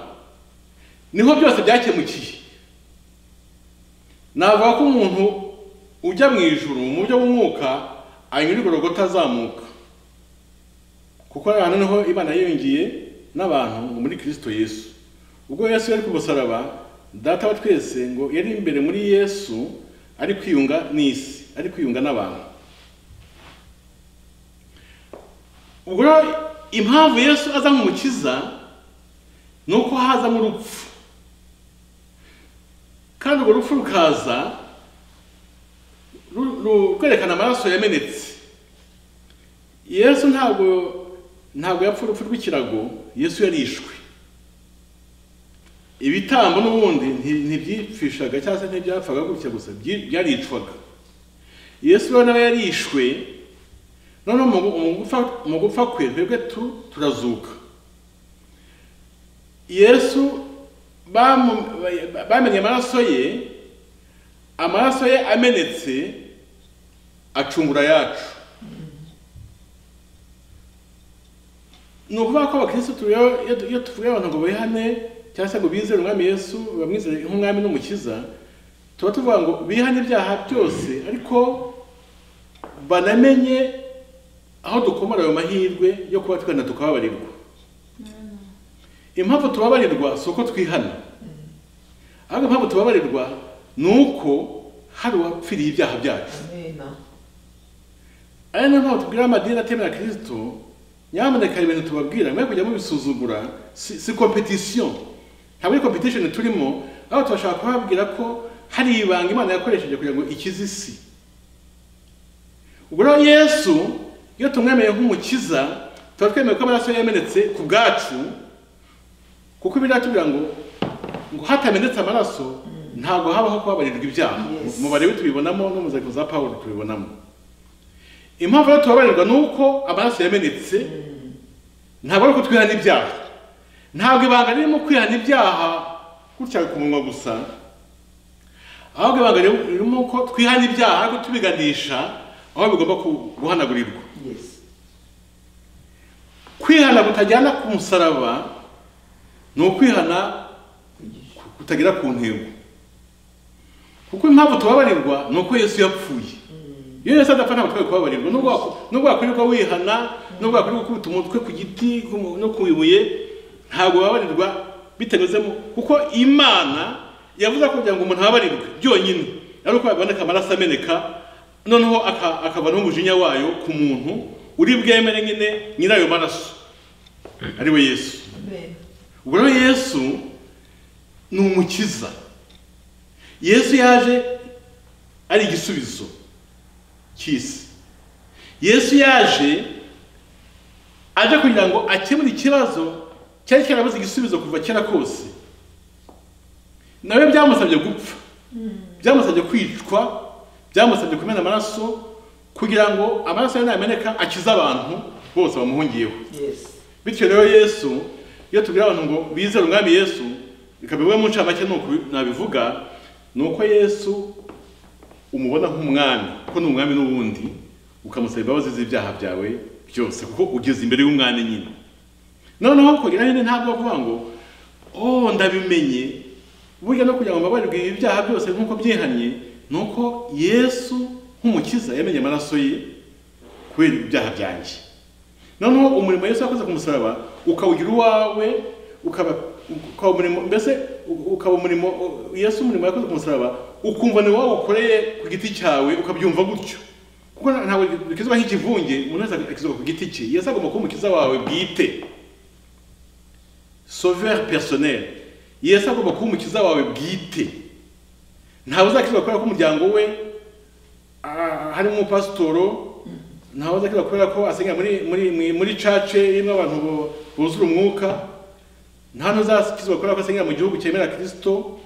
niho byose byakemukiye navuga ko umuntu ujya mu ijuru mu buryo bw'umwuka anyura igorogota azamuka kuko ari ahantu niho imana yiyongeye n'abantu ngo muri kirisito yesu ubwo yesu yari ku musaraba data wa twese ngo yari imbere muri yesu ari kwiyunga n'isi ari kwiyunga n'abantu ubwo rero impamvu yesu aza nk'umukiza ni uko hazamo urupfu kandi urwo rupfu rukaza ru- ru- rwerekana amaraso yamenetse yesu ntabwo ntabwo yapfa urupfu rw'ikirago yesu yarishwe ibitambo n'ubundi nti- ntibyipfishaga cyangwa se ntibyapfaga gutya gusa byi- byaricwaga yesu rero nawe yarishwe noneho mu gu- mu gupfa- mu gupfa kwe twebwe tu- turazuka yesu bamu- ba- bamenye amaraso ye amaraso ye amenetse acungura yacu ni ukuvuga ko abakirisitu rero iyo tu- iyo tuvuye abantu ngo bihane cyangwa se ngo bizere umwami yesu bamwizere nk'umwami n'umukiza tuba tuvuga ngo bihane ibyaha byose ariko banamenye aho dukomora ayo mahirwe yo kuba twihana tukababarirwa impamvu tubabarirwa si uko twihana ahubwo impamvu tubabarirwa ni uko hari uwapfiriye ibyaha byacu Amena. ari niyo mpamvu tubwira amadini atemera kirisito nyamuneka ibintu tubabwira mwe kujya mubisuzugura si si competition ntabwo ari competition turimo aho turashaka kubabwira ko hari ibanga imana yakoresheje kugira ngo ikize isi ubwo rero yesu iyo tumwemeye nk'umukiza tuba twemeye ko amaraso ye yamenetse ku bwacu kuko ibiriya tugira ngo ngo hatamenetse amaraso ntabwo habaho kubabarirwa ibyaha Yes. mu barebi tubibonamo no mu nzandiko za pawulo tubibonamo impamvu rero tubabarirwa ni uko amaraso yamenetse ntabwo ari uko twihana ibyaha ntabwo ibanga ririmo kwihana ibyaha gutya ku munwa gusa ahubwo ibanga riri- ririmo uko twihana ibyaha ariko tubiganisha aho bigomba ku- guhanagurirwa Yes. kwihana kutajyana ku musaraba ni ukwihana kutagera ku ntego kuko impamvu tubabarirwa ni uko yesu yapfuye iyo yesu adapfa ntabwo twari kubabarirwa nubwo wak- nubwo wakwirirwa wihana nubwo wakwirirwa ukubita umutwe ku giti ku mu- no ku ibuye ntabwo babarirwa bitanyuzemo kuko imana yavuze ko kugira ngo umuntu ababarirwe byonyine ari uko yaboneka amaraso ameneka noneho aka- akavanaho umujinya wayo ku muntu uri bwemere nyine nyirayo maraso ari we yesu Amena. ubwo rero yesu ni umukiza yesu yaje ari igisubizo cy'isi yesu yaje aje kugira ngo akemure ikibazo cyari cyarabuze igisubizo kuva kera kose nawe byamusabye gupfa byamusabye kwicwa byamusabye kumena amaraso kugira ngo amaraso ye nameneka akize abantu bose bamuhungiyeho Yes. bityo rero yesu iyo tubwira abantu ngo bizere umwami yesu bikaba bimwe mu ncamake ni uku nabivuga ni uko yesu umubona nk'umwami kuko ni umwami n'ubundi ukamusaba imbabazi z'ibyaha byawe byose kuko ugeze imbere y'umwami nyine noneho kugira hino ntabwo kuvuga ngo oh ndabimenye burya no kugira ngo mbabarirwe ibi byaha byose nk'uko byihanye ni uko yesu nk'umukiza yamenye amaraso ye kubera ibyaha byanjye noneho umurimo yesu yakoze ku musaraba ukawugira uwawe ukaba ukaba umurimo mbese u- ukaba umurimo u- yesu umurimo yakoze ku musaraba ukumva ni wowe ukoreye ku giti cyawe ukabyumva gutyo kuko nta- ntabwo bikizwa nk'ikivunge umuntu wese akizwa ku giti cye yesu agomba kuba umukiza wawe bwite sauveur personnel yesu agomba kuba umukiza wawe bwite ntawe uzakizwa kubera ko umuryango we ah, harimo umupasitoro ntawe uzakizwa kubera ko asengera muri muri muri- muri cace irimo abantu bu- buzura umwuka nta n'uzakizwa kubera ko asengera mu gihugu cyemera kirisito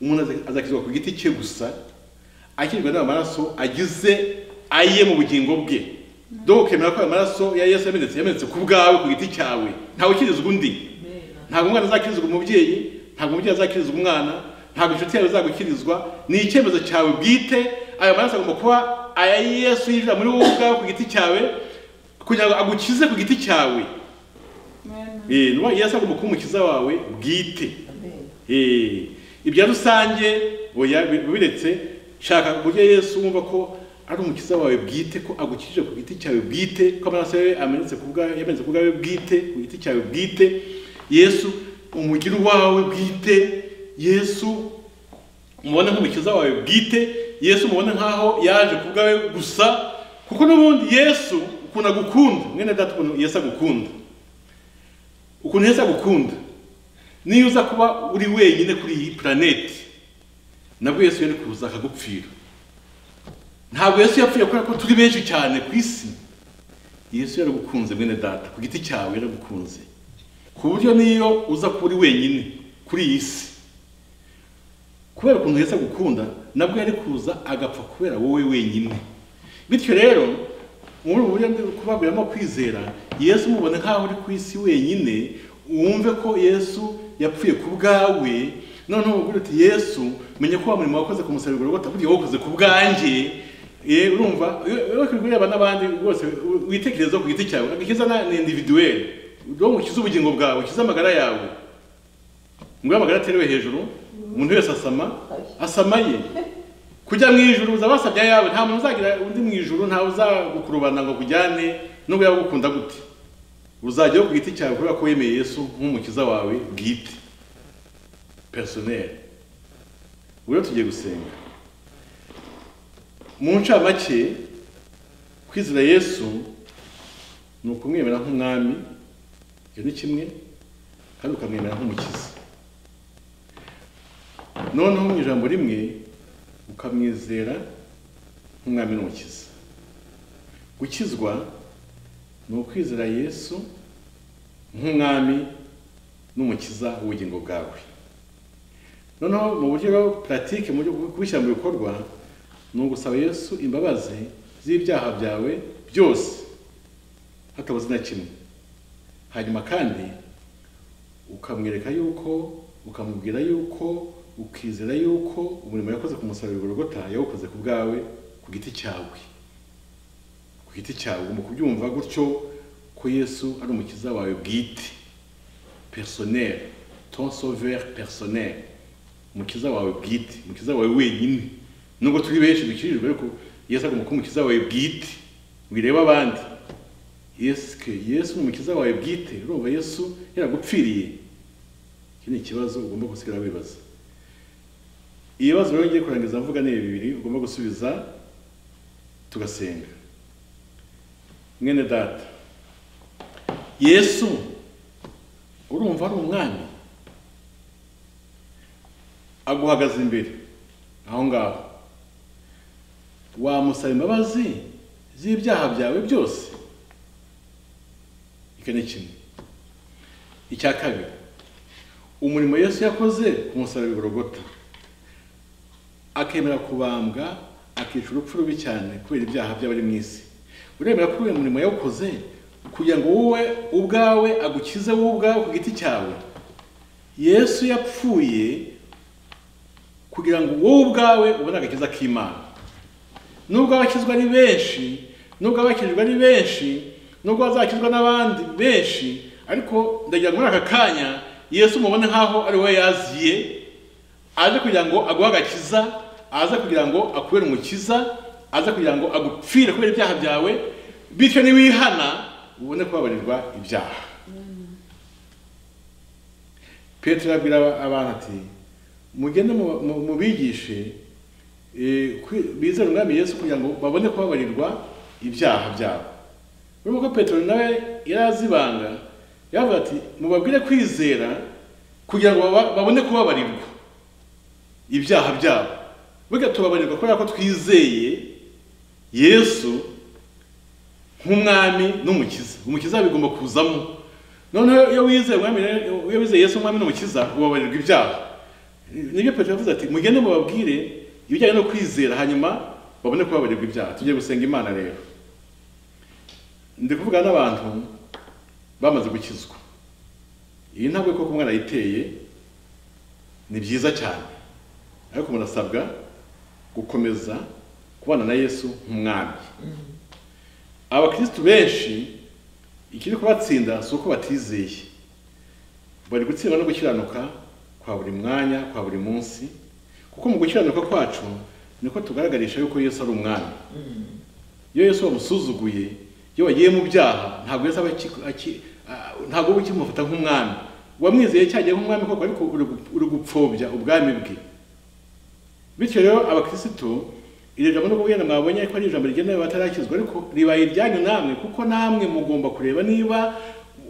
umuntu aza- azakizwa ku giti cye gusa akirwa n'ayo maraso agize aye mu bugingo bwe dore ukemera ko ayo maraso ya yesu yamenetse yamenetse ku bwawe ku giti cyawe ntawe ukirizwa undi Amen. ntabwo umwana azakirizwa umubyeyi ntabwo umubyeyi azakirizwa umwana ntabwo inshuti yawe izagukirizwa ni icyemezo cyawe bwite ayo maraso agomba kuba aya yesu yinjira muri wowe ubwawe ku giti cyawe kugira ngo agukize ku giti cyawe Eh, ni ukuvuga ngo yesu agomba kuba umukiza wawe bwite Amen. Eh, ibya rusange oya bi- biretse shaka uburyo yesu wumva ko ari umukiza wawe bwite ko agukijije ku giti cyawe bwite ko amaraso yawe amenetse ku bwawe yamenetse ku bwawe bwite ku giti cyawe bwite yesu umugira uwawe bwite yesu umubone nk'umukiza wawe bwite yesu umubone nk'aho yaje ku bwawe gusa kuko n'ubundi yesu ukuntu agukunda mwene data ukuntu yesu agukunda ukuntu yesu agukunda niyo uza kuba uri wenyine kuri iyi puraneti nabwo yesu yari kuza akagupfira ntabwo yesu yapfuye kubera ko turi benshi cyane ku isi yesu yaragukunze mwene data ku giti cyawe yaragukunze ku buryo niyo uza kuba uri wenyine kuri iyi si kubera ukuntu yesu agukunda nabwo yari kuza agapfa kubera wowe wenyine bityo rero muri ubu buryo ndi kubaguriramo kwizera yesu umubone nk'aho uri ku isi wenyine wumve ko yesu yapfuye ku bwawe noneho ubwira uti yesu menya ko wa murimo wakoze ku musaraba rwose burya wakoze ku bwanjye Eh, urumva iyo kureba n'abandi rwose u- witekereza ku giti cyawe agakiza na ni individuel uwo ukize ubugingo bwawe ukize amagara yawe ngo amagara aterewe hejuru umuntu wese asama asama ye kujya mu ijuru uza basabye ayawe nta muntu uzagira undi mu ijuru ntawe uzagukurubana ngo akujyane nubwo yagukunda gute uzajyaho ku giti cyawe kubera ko wemeye yesu nk'umukiza wawe bwite personel rero tugiye gusenga mu ncamake kwizera yesu ni ukumwemera nk'umwami iyo ni kimwe kandi ukamwemera nk'umukiza noneho mu ijambo rimwe ukamwizera nk'umwami n'umukiza gukizwa ni ukwizera yesu nk'umwami n'umukiza w'ubugingo bwawe noneho mu buryo bwa puratike mu buryo bwo kubishyira mu bikorwa ni ugusaba yesu imbabazi z'ibyaha byawe byose hatabuze na kimwe hanyuma kandi ukamwereka yuko ukamubwira yuko ukizera yuko umurimo yakoze ku musaraba Golgotha yawukoze ku bwawe ku giti cyawe ku giti cyawe ugomba kubyumva gutyo ko yesu ari umukiza wawe bwite personnel ton sauveur personnel umukiza wawe bwite umukiza wawe wenyine nubwo turi benshi dukirijwe ariko yesu agomba kuba umukiza wawe bwite wireba abandi yesu ke yesu ni umukiza wawe bwite urumva yesu yaragupfiriye iki ni ikibazo ugomba gusigara wibaza ibibazo rero ngiye kurangiza mvuga ni bibiri ugomba gusubiza tugasenga mwene data yesu urumva ari umwami aguhagaze imbere aho ngaho wamusaba imbabazi z'ibyaha byawe byose icyo ni kimwe icya kabiri umurimo yesu yakoze ku musaraba i Golgotha. akemera kubambwa akica urupfu rubi cyane kubera ibyaha by'abari mu isi uremera ko uyu murimo yawukoze kugira ngo wowe ubwawe agukize wowe ubwawe ku giti cyawe yesu yapfuye kugira ngo wowe ubwawe ubone agakiza k'imana nubwo abakizwa ari benshi nubwo abakijwe ari benshi nubwo bazakizwa n'abandi benshi ariko ndagira ngo muri aka kanya yesu mubone nk'aho ari we yaziye aje kugira ngo aguhe agakiza aze kugira ngo akubere umukiza aze kugira ngo agupfire kubera ibyaha byawe bityo niwihana ubone kubabarirwa ibyaha petero abwira abana ati mugende mu- mu- mubigishe eh, kwi- bizere umwami yesu kugira ngo babone kubabarirwa ibyaha byabo urabona ko petero nawe yari azi ibanga yavuga ati mubabwire kwizera kugira ngo baba- babone kubabarirwa ibyaha byabo burya tubabarirwa kubera ko twizeye yesu nk'umwami n'umukiza umukiza bigomba kuzamo noneho iyo wizeye umwami rero- iyo wizeye yesu umwami n'umukiza ubabarirwa ibyaha nibyo petero yavuze ati mugende mubabwire ibijyanye no kwizera hanyuma babone kubabarirwa ibyaha tujye gusenga imana rero ndi kuvugana n'abantu bamaze gukizwa iyi ntabwo koko umwana yiteye ni byiza cyane ariko umuntu asabwa gukomeza kubana na yesu nk'umwami abakirisitu benshi ikiri kubatsinda si uko batizeye bari gutsindwa no gukiranuka kwa buri mwanya kwa buri munsi kuko mu gukiranuka kwacu niko tugaragarisha yuko yesu ari umwami iyo yesu wamusuzuguye iyo wagiye mu byaha ntabwo yesu aba aki- aki- ah, ntabwo uba ukimufata nk'umwami wamwizeye cyagiye nk'umwami koko ariko uri gu- uri gupfobya ubwami bwe bityo rero abakirisitu iri jambo nubwo wenda mwabonye ko ari ijambo rigenewe batarakizwa ariko ribaye iryanyu namwe kuko namwe mugomba kureba niba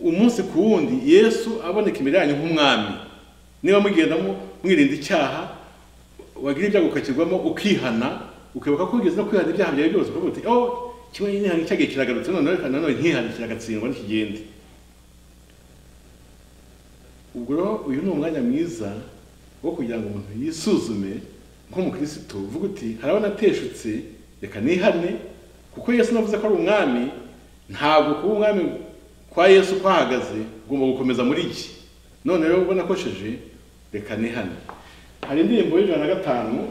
umunsi ku wundi yesu aboneka imbere yanyu nk'umwami niba mugendamo mwirinda icyaha wagira ibyago ukakigwamo ukihana ukibuka ko ugeze no kwihana ibyaha byawe byose ukavuga uti oh kimwe n'ihana cyagiye kiragarutse noneho reka nanone ntihane kiragatsindwa ntikigende ubwo rero uyu ni umwanya mwiza wo kugira ngo umuntu yisuzume nk'umukirisitu uvuga uti harabo nateshutse reka nihane kuko yesu navuze ko ari umwami ntabwo kuba umwami kwa yesu kwahagaze ugomba gukomeza muri iki none rero ubona akosheje reka nihane hari indirimbo y'ijana na gatanu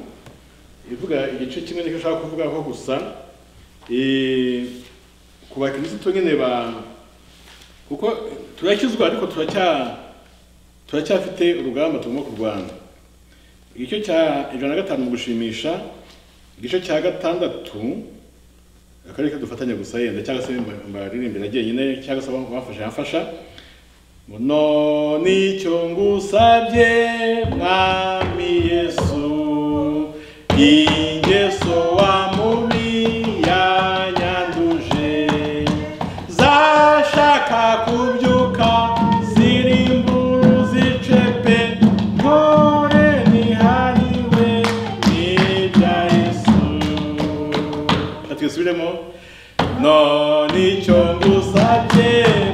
ivuga igice kimwe n'icyo ushaka kuvugaho gusa Eh, ku bakirisitu nyine ba kuko turakizwa ariko turacya turacyafite urugamba tugomba kurwana igice cya ijana na gatanu mu gushimisha igice cya gatandatu akaba ariko dufatanya gusa yenda cyangwa se mba- mbaririmbira jyenyine cyangwa se abamfasha yamfasha muno nicyo ngusabye mwami yesu ingeso wa mubi yanyanduje zashaka kubyuka ziri zice pe mpore nihariwe n'ibya yesu reka twisubiremo none icyo ngusabye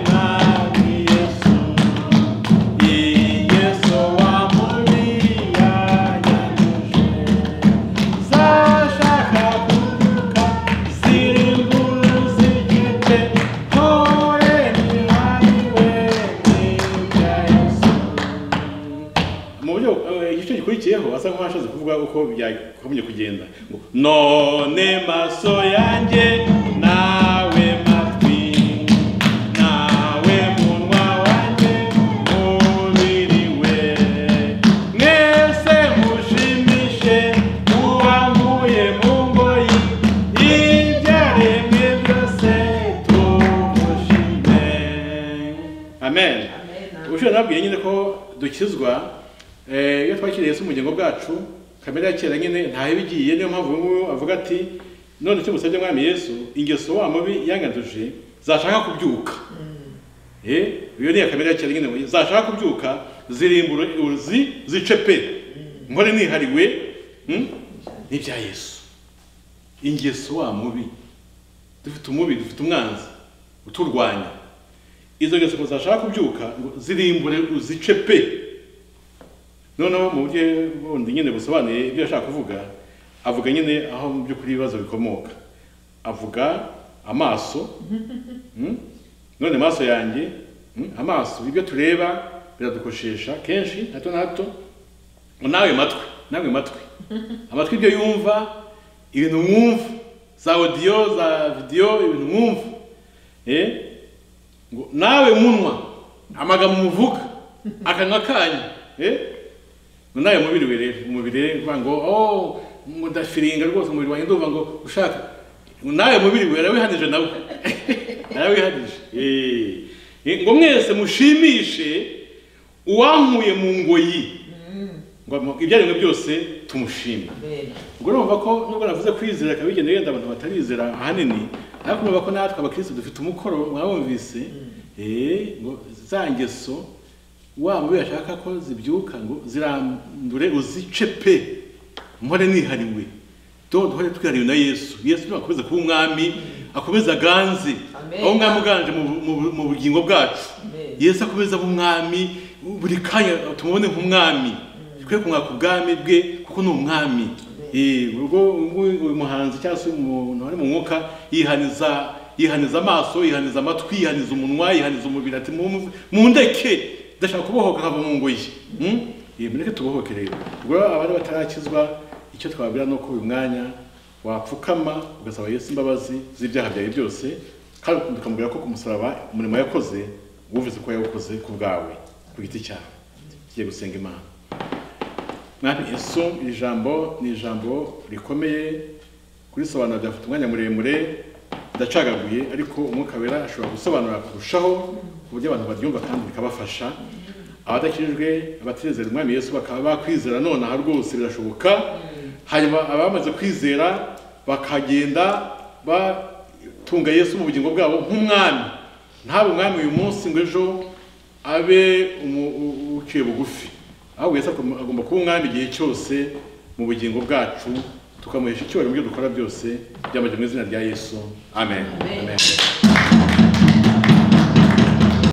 mwami yesu Yesu wa mulia yanyuje zashaka kuvuka ziri inkuru zigite hore ni hariwe n'ibya Yesu mu buryo eh, igice gikurikiyeho asa nk'uwashatse kuvuga uko byakomye kugenda ngo none maso yanjye nawe matwi nawe munwa wanjye mubiri we mwese mushimishe uwankuye mu ngoyi ibyaremwe byose tumushime amen ushobora nababwiye nyine ko dukizwa eh, iyo twakiriye Yesu mu bugingo bwacu kamere ya kera nyine ntaho iba igiye niyo mpamvu uyu nguyu avuga ati none icyo musabye mwami yesu ingeso wa mubi yanganduje zashaka kubyuka Eh, iyo ni iya kamere ya kera nyine zashaka kubyuka zirimbure uzi zice pe nkore nihariwe hmm? ni ibya yesu ingeso wa mubi dufite umubi dufite umwanzi uturwanya izo ngeso ngo zashaka kubyuka ngo zirimbure uzice pe noneho mu buryo bundi nyine busobanuye ibyo yashaka kuvuga avuga nyine aho mu by'ukuri ibibazo bikomoka avuga amaso mm, none amaso yanjye mm, amaso ibyo tureba biradukoshesha kenshi na hato na hato nawe matwi nawe matwi amatwi ibyo yumva ibintu mwumva za audio za video ibintu mwumva eh ngo nawe munwa amagambo muvuga akanwa kanyu eh ngo nawe mubiri we rero umubiri rero uvuga ngo oh ngo ndafiringa rwose umubiri wanjye ndumva ngo ushaka ngo nawe mubiri we yarawihanije nawe yarawihanije eh Eh, ngo mwese mushimishe uwankuye mu ngoyi ngo mu- ibyaremwe byose tumushime mbere ubwo urumva ko nubwo navuze kwizera ikaba bigenda yenda abantu batarizera ahanini ariko urumva ko natwe abakristo dufite umukoro mwabumvise eh, ngo za ngeso waba uyu yashaka ko zibyuka ngo zirandure uzice pe mpore nihariwe do duhore twihariwe na yesu yesu niba akomeza kuba umwami akomeza aganze Amen. aho umwami uganje mu, bu- mu, bu- mu bugingo bwacu Amen. yesu akomeza aba umwami buri kanya tumubone nk'umwami twe kumwaka ubwami bwe kuko ni umwami Eh, ubwo ubwo uyu muhanzi cyangwa se umuntu wari mu mwuka yihaniza yihaniza amaso yihaniza amatwi yihaniza umunwa yihaniza umubiri ati "Mu- mundeke ndashaka kubohoka nkava mu ngoyi Hmm? Eh, mureke tubohoke rero ubwo abari batarakizwa icyo twababwira ni uko uyu mwanya wapfukama ugasaba yesu imbabazi z'ibyaha byawe byose kandi tukamubwira ko ku musaraba umurimo yakoze wumvise ko yawukoze ku bwawe ku giti cyawe tugiye gusenga imana mwami yesu iri jambo ni ijambo rikomeye kurisobanura byafata umwanya muremure ndacagaguye ariko umwuka wera ashobora gusobanura kurushaho ku buryo abantu baryumva kandi bikabafasha abadakijijwe abatizera umwami yesu bakaba bakwizera nonaha rwose birashoboka hanyuma abamaze kwizera bakagenda batunga yesu mu bugingo bwabo nk'umwami ntabe umwami uyu munsi ngo ejo abe umu- u- uciye bugufi ahubwo Yesu agomba agomba kuba umwami igihe cyose mu bugingo bwacu tukamuhesha icyubahiro mu byo dukora byose byambaje mu izina rya yesu amen, amen.